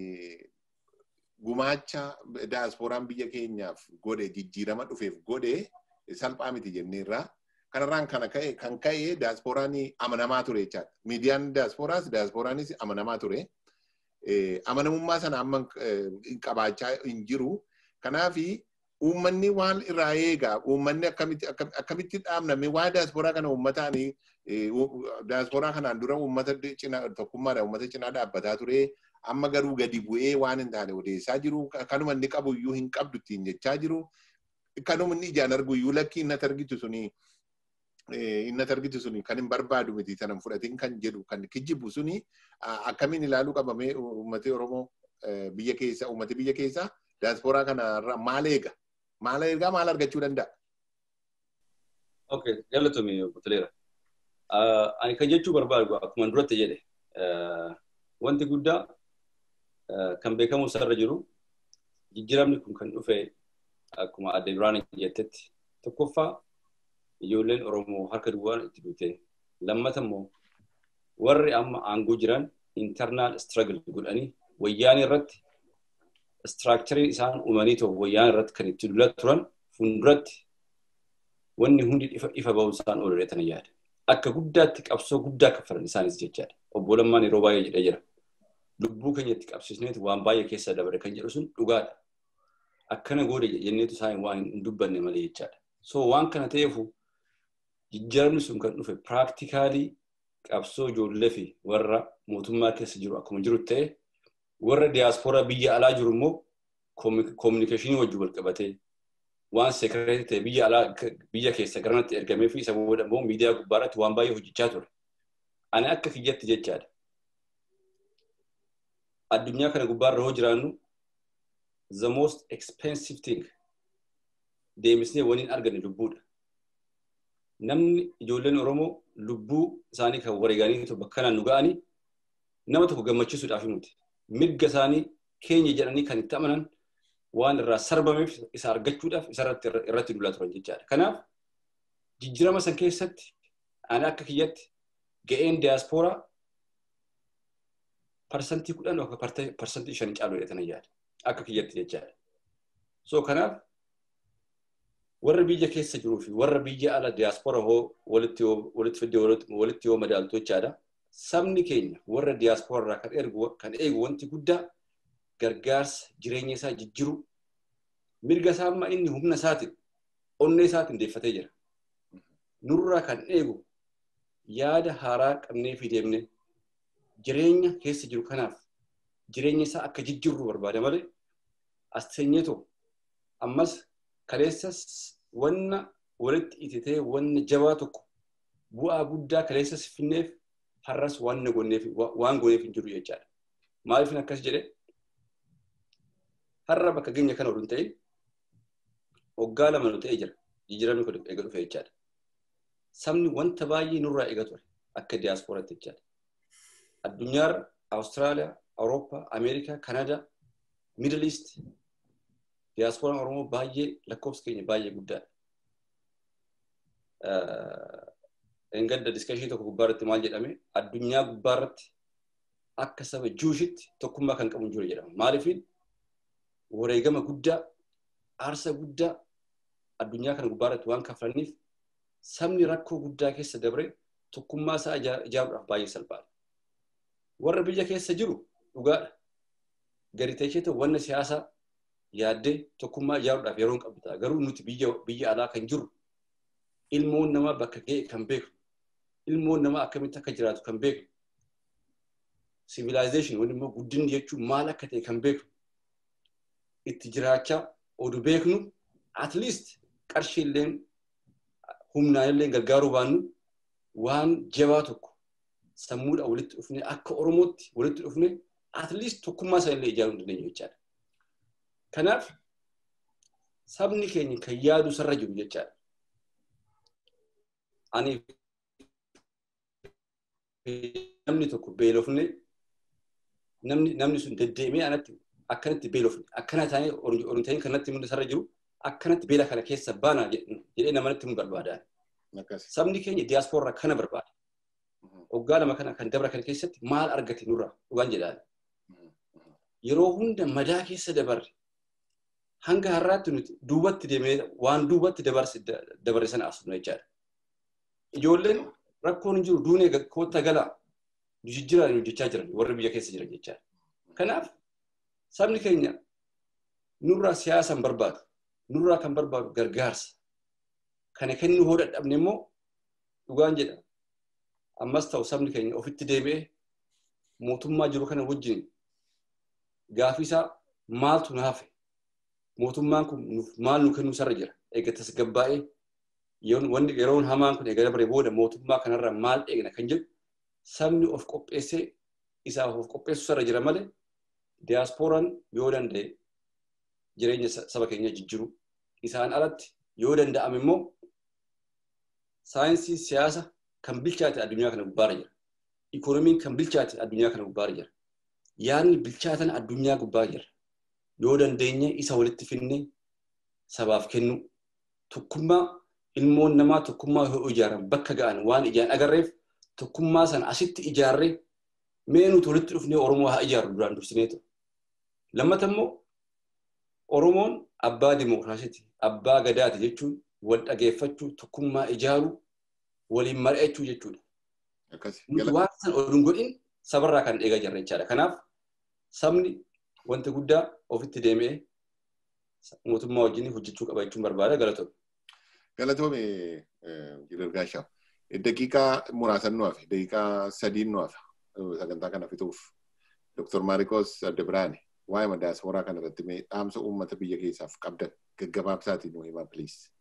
[SPEAKER 1] gumaacha daasporaan biyya keenyaaf godhe jijjiirama dhufeef godhe salphaa miti jenneerra. Kanarraan kana ka'e kan ka'e daasporaan amanamaa ture jechaadha. Miidiyaan daasporaas daasporaanis amanamaa ture. Amanamummaa sana amma qabaachaa hin jiru. Kanaafi uummanni waan irraa eegaa uummanni akkamitti dhaabname waa'ee daasporaa kana uummataan daasporaa kanaan dura uummata tokkummaadhaan uummata cinaa dhaabbataa ture. Amma garuu gadi bu'ee waan hin taane odeessaa jiru. Kanuma inni qabu iyyuu hin qabdu ittiin jechaa jiru. Kanuma inni ijaan argu iyyuu lakkii innati argitu suni innati argitu suni kan hin barbaadu miti sanan fudhatiin kan jedhu kan kijjibu suni akkamiin ilaaluu qabamee uummati Oromoo biyya keessa uummati biyya keessa daasporaa kanarraa maal eega? Maal eegaa maal argachuu danda'a?
[SPEAKER 4] Okay, galatoomi Butaleera. Ani kan jechuu barbaadu akkuma duratti jedhe wanti guddaa kan beekamu isarra jiru jijjiiramni kun kan dhufe akkuma adde Biraan jettetti tokkoffaa ijoolleen Oromoo harka duwwaan itti duute lammata immoo warri amma aangoo jiran internal struggle godhanii wayyaanii irratti istiraakcharii isaan uumanii ta'u wayyaan irratti kan itti dulaa turan fuulduratti wanni hundi ifa ba'uu isaan oolan yaada. Akka guddaatti qabsoo guddaa kaffalan isaanis jechaadha. Obbo Lammaan yeroo baay'ee jedhee jira. Lubbuu keenya itti qabsiisneetu waan baay'ee keessa dabre kan jedhu sun dhugaadha. Akkana goode jenneetu isaan waan hin dubbanne malee jechaadha. So waan kana ta'eefu jijjiiramni sun kan dhufe piraaktikaalii qabsoo ijoollee fi warra mootummaa keessa jiru akkuma jiru ta'e warra diyaaspooraa biyya alaa jiru immoo koominikeeshinii wajjin wal qabatee waan seekireetii ta'e biyya alaa biyya keessa garanatti ergamee fi isa booda immoo miidiyaa gubbaarratti waan baay'ee hojjechaa ture. Ani akka kiyyatti jechaadha. Addunyaa kana gubbaarra hoo jiraannu the most expensive thing deemsnee waliin arganne lubbuudha. Namni ijoolleen Oromoo lubbuu isaanii kan wareeganii bakka kanaan nu ga'anii nama tokko gammachiisuudhaaf himuti. mirga isaanii keenya jedhanii kan itti amanan waan irraa sarbameef isa argachuudhaaf isa irratti dulaa turan jechaadha. Kanaaf jijjiirama san keessatti ani akka kiyyatti ga'een diyaaspooraa parsantii kudhan yookaan parsantii shan caalu jedhatan yaada. Akka kiyyatti jechaadha. So kanaaf warra biyya keessa jiruu fi warra biyya ala diyaaspooraa hoo walitti fidee walitti yoo madaaltu jechaadha. sabni keenya warra diyaaspooraa kan ergu kan eegu wanti guddaa gargaarsa jireenya isaa jijjiru mirga isaa amma inni humna isaatiin onnee isaatiin deeffatee jira. Nurraa kan eegu yaada haaraa qabnee fi deemne jireenya keessa jiru kanaaf jireenya isaa akka jijjiirru barbaada malee as teenyeetoo ammas kaleessas wanna walitti ititee wanna jabaa tokko bu'aa guddaa kaleessas finneef har'as waan goneef waan goneef hin jiru jechaadha. Maaliif akkas jedhee har'a bakka geenya kana ol hin ta'in waggaa lama nu ta'ee jira jijjiiramni kun eega dhufe jechaadha. Sabni wanta baay'ee nurraa eega ture akka diyaaspooraatti jechaadha. Addunyaarra Awustiraaliyaa, Awurooppaa, Ameerikaa, Kanadaa, Miidil Iist diyaasporaan Oromoo baay'ee lakkoofsi keenya baay'ee guddaadha. Engadda diskashii tokko gubbaarratti maal jedhame addunyaa gubbaarratti akka saba juushitti tokkummaa kan qabu jiru jedhama. Maaliifin wareegama guddaa aarsa guddaa addunyaa kana gubbaarratti waan kafalaniif sabni rakkoo guddaa keessa dabre tokkummaa isaa ijaaruudhaaf baay'ee salphaadha. Warra biyya keessa jiru dhugaadha. Gadi teessee wanna siyaasaa yaaddee tokkummaa ijaaruudhaaf yeroo hin qabdu ta'a. Garuu nuti biyya alaa kan jirru ilmoon namaa bakka ga'e kan beeknu ilmoon namaa akkamitti akka jiraatu kan beeknu civilization wani immoo guddinni jechuun maal akka ta'e kan beeknu itti jiraachaa odu beeknu at least qarshii illeen humnaan illee gargaaruu baannu waan jabaa tokko sammuudha walitti dhufne akka oromootti walitti dhufne at least tokkummaa isaa illee ijaaruu dandeenyu jechaadha. Kanaaf sabni keenya kan yaadu sarra jiru jechaadha. Ani namni tokko beelofne namni namni sun deddeemee anatti akkanatti beelofne akkana taanee oriintanii kanatti hundi sarra jiru akkanatti beela kana keessa baana jedhee namanatti himu barbaada. Sabni keenya diyaaspooraa kana barbaada. Waggaa lama kana kan dabra kana keessatti maal argate nurraa dhugaan jedhaan. Yeroo hunda madaa keessa dabarre hanga har'aatti nuti duubatti deemee waan duubatti dabarre sana asnu jechaadha. Ijoolleen rakkoon hin jiru duunee kootta galaa jijjiiraan hojjechaa jiran warri biyya keessa jiran jechaadha. Kanaaf sabni keenya nurraa siyaasa hin barbaadu. Nurraa kan barbaadu gargaarsa. Kana kennuu hoo dadhabne immoo dhugaan jedha. Ammas ta'u sabni keenya ofitti deebi'ee mootummaa jiru kana wajjin gaafii isaa maaltu nu hafe mootummaan kun maal nu kennuu sarra jira eega tasgabbaa'ee yeroon hamaan kun eega dabaree booda mootummaa kanarraa maal eegna kan jedhu sabni of qopheessee isaaf of qopheessu sarra jira malee diyaasporaan yoo danda'e jireenya saba keenya jijjiiru isaan alatti yoo danda'ame immoo saayinsii siyaasa kan bilchaate addunyaa kana gubbaarra jira. Ikoonomiin kan bilchaate addunyaa kana gubbaarra jira. Yaadni bilchaatan addunyaa gubbaarra jira. Yoo dandeenye isa walitti finne sabaaf kennu tokkummaa ilmoon namaa tokkummaa yoo ijaaran bakka ga'an waan ijaan agarreef tokkummaa sana asitti ijaarree mee nuti walitti dhufnee Oromoo haa ijaarru duraan dursineetu. Lammata immoo Oromoon abbaa dimookiraasiiti, abbaa gadaati jechuun wal dhageeffachuu, tokkummaa ijaaruu, waliin mari'achuu jechuudha. Nuti waan san ol godhin sabarraa kan eegaa jirra jechaadha. Kanaaf sabni wanti guddaa ofitti deemee mootummaa wajjin hojjechuu qaba jechuun barbaada galatoome.
[SPEAKER 1] Galatoome Jirgaashaa. Daqiiqaa muraasan nu hafe, daqiiqaa sadiin nu hafe sagantaa kana fixuuf. Dr. Maarikos Addabiraani waa'ee diyaasporaa kana irratti mee dhaamsa uummata biyya keessaaf qabdan gaggabaabsaatiin nu himaa piliis.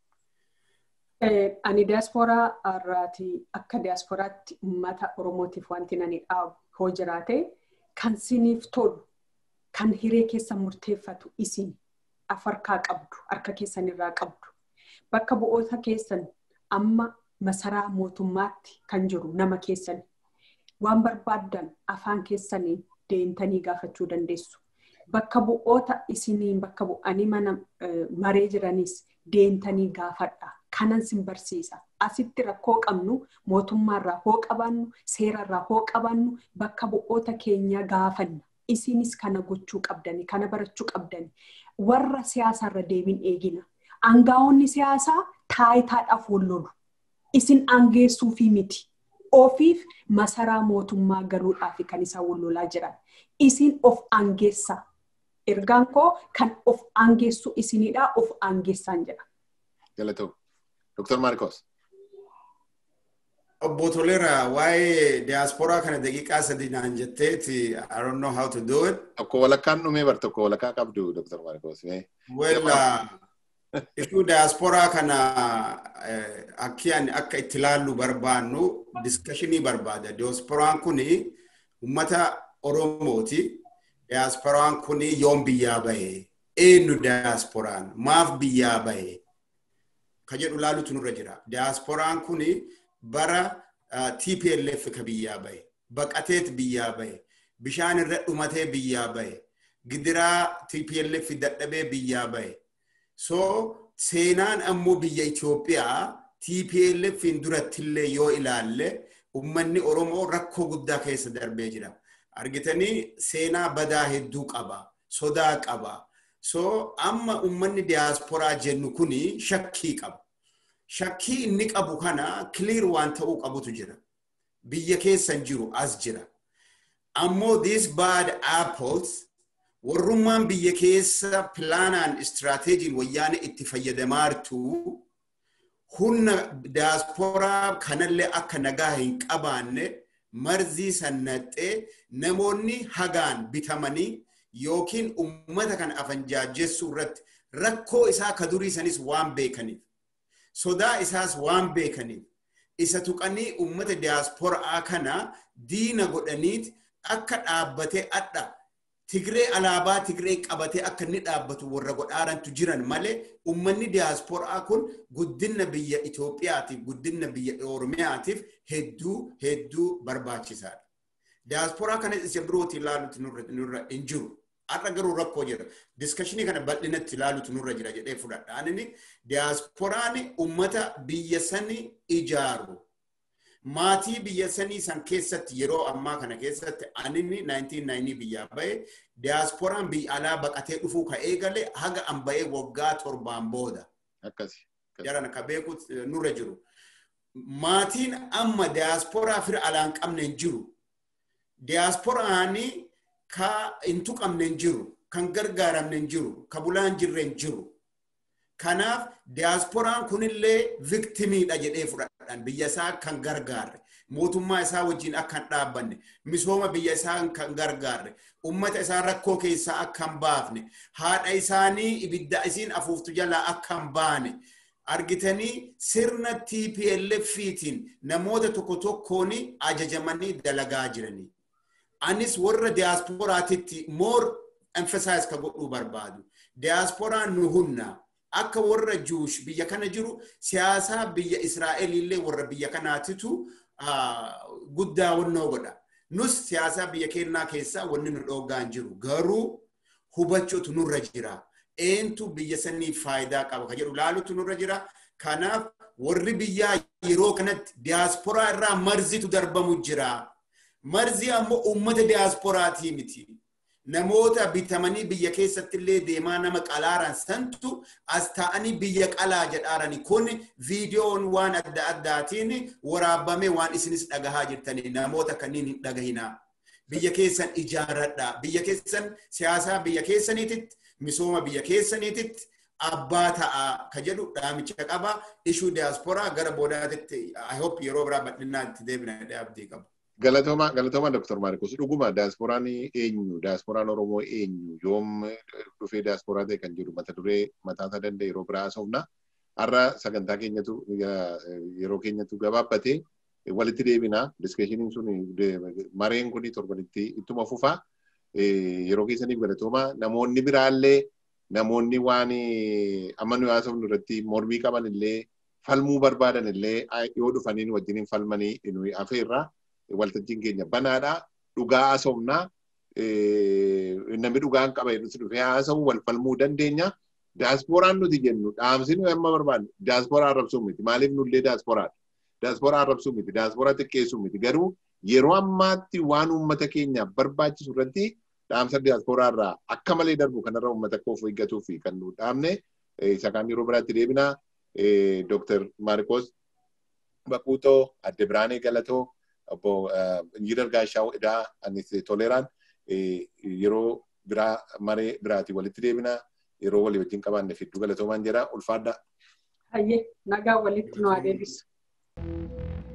[SPEAKER 3] Ani diyaasporaa irraati akka diyaasporaatti uummata Oromootiif wanti nani dhaabu hoo jiraate kan siniif tolu kan hiree keessa murteeffatu isin afarkaa qabdu harka keessan irraa qabdu bakka bu'oota keessan amma masaraa mootummaatti kan jiru nama keessan waan barbaaddan afaan keessaniin deemtanii gaafachuu dandeessu. Bakka bu'oota isiniin bakka bu'anii mana maree jiranis deemtanii gaafadha. Kanan sin barsiisa. Asitti rakkoo qabnu mootummaarraa hoo qabaannu seerarraa hoo qabaannu bakka bu'oota keenya gaafanna. Isinis kana gochuu qabdani kana barachuu qabdani. Warra siyaasarra deebiin eegina. Aangaa'onni siyaasaa taayitaadhaaf wal lolu. Isin aangeessuufi miti. Ofiif masaraa mootummaa galuudhaaf kan isaan wal lolaa jiran. Isin of aangeessa. Ergaan koo kan of aangeessu isinidha of aangeessaan jedha.
[SPEAKER 1] Galatoo. Dr. Marcos.
[SPEAKER 2] Obbo Toleera waa'ee diyaasporaa kana daqiiqaa sadii naan jetteeti I don't know how to do it.
[SPEAKER 1] Tokko walakkaan dhumee bar tokko walakkaa qabdu Dr. Marcos.
[SPEAKER 2] Well, Ituu diyaasporaa kana akki ani akka itti ilaallu barbaannu diskashinii barbaada. Diyaasporaan kun uummata Oromooti. Diyaasporaan kun yoom biyyaa bahe? Eenyu diyaasporaan? Maaf biyyaa bahe? Ka jedhu ilaalutu nurra jira. Diyaasporaan kun bara TPLF ka biyyaa bahe. Baqateet biyyaa bahe. Bishaan irra dhumatee biyyaa bahe. Gidiraa TPLF dadhabee biyyaa bahe. So seenaan ammoo biyya Itoophiyaa TPLFin durattillee yoo ilaalle ummanni Oromoo rakkoo guddaa keessa darbee jira. Argitanii seenaa badaa hedduu qaba. Sodaa qaba. So amma ummanni diyaasporaa jennu kuni shakkii qaba. Shakkii inni qabu kana clear waan ta'uu qabutu jira. Biyya keessan jiru as jira. Ammoo these bad apples warrummaan biyya keessa pilaanaan istiraateejiin wayyaana itti fayyadamaartu humna diyaasporaa kanallee akka nagaa hin qabaanne marzii sannaxxee namoonni hagaan bitamanii yookiin ummata kan afanjaajessuu irratti rakkoo isaa ka durii sanis waan beekaniif sodaa isaas waan beekaniif isa tuqanii ummata diyaasporaa kana diina godhaniit akka dhaabbatee adha Tigree alaabaa Tigree qabatee akka inni dhaabbatu warra godhaarantu jiran malee ummanni diyaasporaa kun guddina biyya Itoophiyaatiif guddina biyya Oromiyaatiif hedduu hedduu barbaachisaadha. Diyaasporaa kana isa birootti ilaaluutu nurra hin jiru. Har'a garuu rakkoo jira. Diskashinii kana bal'inatti ilaaluutu nurra jira jedhee fudhadha. Ani diyaasporaan ummata biyya sanii ijaaru. maatii biyya sanii san keessatti yeroo ammaa kana keessatti anini 1990 biyyaa bahe diyaasporaan biyya alaa baqatee dhufuu ka eegale haga an bahee waggaa torbaan booda.
[SPEAKER 1] Akkasi.
[SPEAKER 2] Jaran ka beeku nurra jiru. Maatiin amma diyaasporaa fira alaan qabne hin jiru. Diyaasporaani ka hin tuqamne hin jiru. Kan gargaaramne hin jiru. Ka bulaan jirre hin jiru. Kanaaf diyaasporaan kunillee viktimiidha jedhee fudhadhaan biyya isaa kan gargaarre mootummaa isaa wajjin akka hin dhaabbanne misooma biyya isaa kan gargaarre ummata isaa rakkoo keessaa akka hin baafne haadha isaanii ibidda isiin afuuftu jalaa akka hin baane argitanii sirna TPLFiitiin namoota tokko tokkoon ajajamanii dalagaa jiranii. Anis warra diyaasporaatitti more emphasize ka godhuu barbaadu. Diyaasporaan nu humna. akka warra juush biyya kana jiru siyaasaa biyya Israa'el illee warra biyya kanaatitu guddaa wannoo godha. Nus siyaasaa biyya keenyaa keessaa wanni nu dhoogaa hin jiru. Garuu hubachuutu nurra jira. Eentu biyya saniif faayidaa qaba ka jedhu laalutu nurra jira. Kanaaf warri biyyaa yeroo kanatti diyaasporaa irraa marzitu darbamu jira. Marzii ammoo uummata diyaasporaatii miti. namoota bitamanii biyya keessatti illee deemaa nama qalaaran santu as ta'anii biyya qalaa jedhaarani kun viidiyoon waan adda addaatiin waraabame waan isinis dhagahaa jirtanii namoota kanneen hin dhagahinaa. Biyya keessan ijaaradha. Biyya keessan siyaasaa biyya keessaniititti misooma biyya keessaniititti abbaa ta'a ka jedhu dhaamicha qaba. Ishuu diyaasporaa gara boodaatitti I hope yeroo biraa bal'inaan itti deebina abdii qabu.
[SPEAKER 1] Galatooma galatooma Dr. Maarikos dhuguma diyaasporaan eenyu diyaasporaan Oromoo eenyu yoom dhufee diyaasporaa ta'e kan jedhu mata duree mataa isaa danda'e yeroo biraa haasofna. Har'a sagantaa keenyatu yeroo keenyatu gabaabbatee walitti deebina diskeshiniin sun mareen kun torbanitti ittuma fufa yeroo keessaniif galatooma namoonni biraallee namoonni waan amma nu haasofnu irratti mormii qaban illee falmuu barbaadan illee yoo dhufaniin wajjiniin falmanii nuyi afeerraa. waltajjiin keenya banaadha. Dhugaa haasofnaa namni dhugaan qaba jedhutti dhufee haasa'u wal falmuu dandeenya. Diyaasporaan nuti jennu dhaamsi nuyi amma barbaannu diyaasporaa arrabsuu miti. Maaliif nullee diyaasporaadha? Diyaasporaa arrabsuu miti. Diyaasporaa xiqqeessuu miti. Garuu yeroo ammaatti waan uummata keenyaaf barbaachisu irratti dhaamsa diyaasporaa irraa akka malee darbu kanarra uummata akka of eeggatuu fi kan nu dhaamne isa kaan yeroo biraatti deebina. Dr. Maarikos Baquutoo, Adde Biraanee Galatoo, obbo Injiinar Gaashaw Idaa anis toleraan yeroo biraa maree biraatii walitti deebina yeroo walii wajjin qabaanne fidduu galatoomaan jira ulfaadha.
[SPEAKER 3] Hayyee nagaa walitti nu adeemsisu.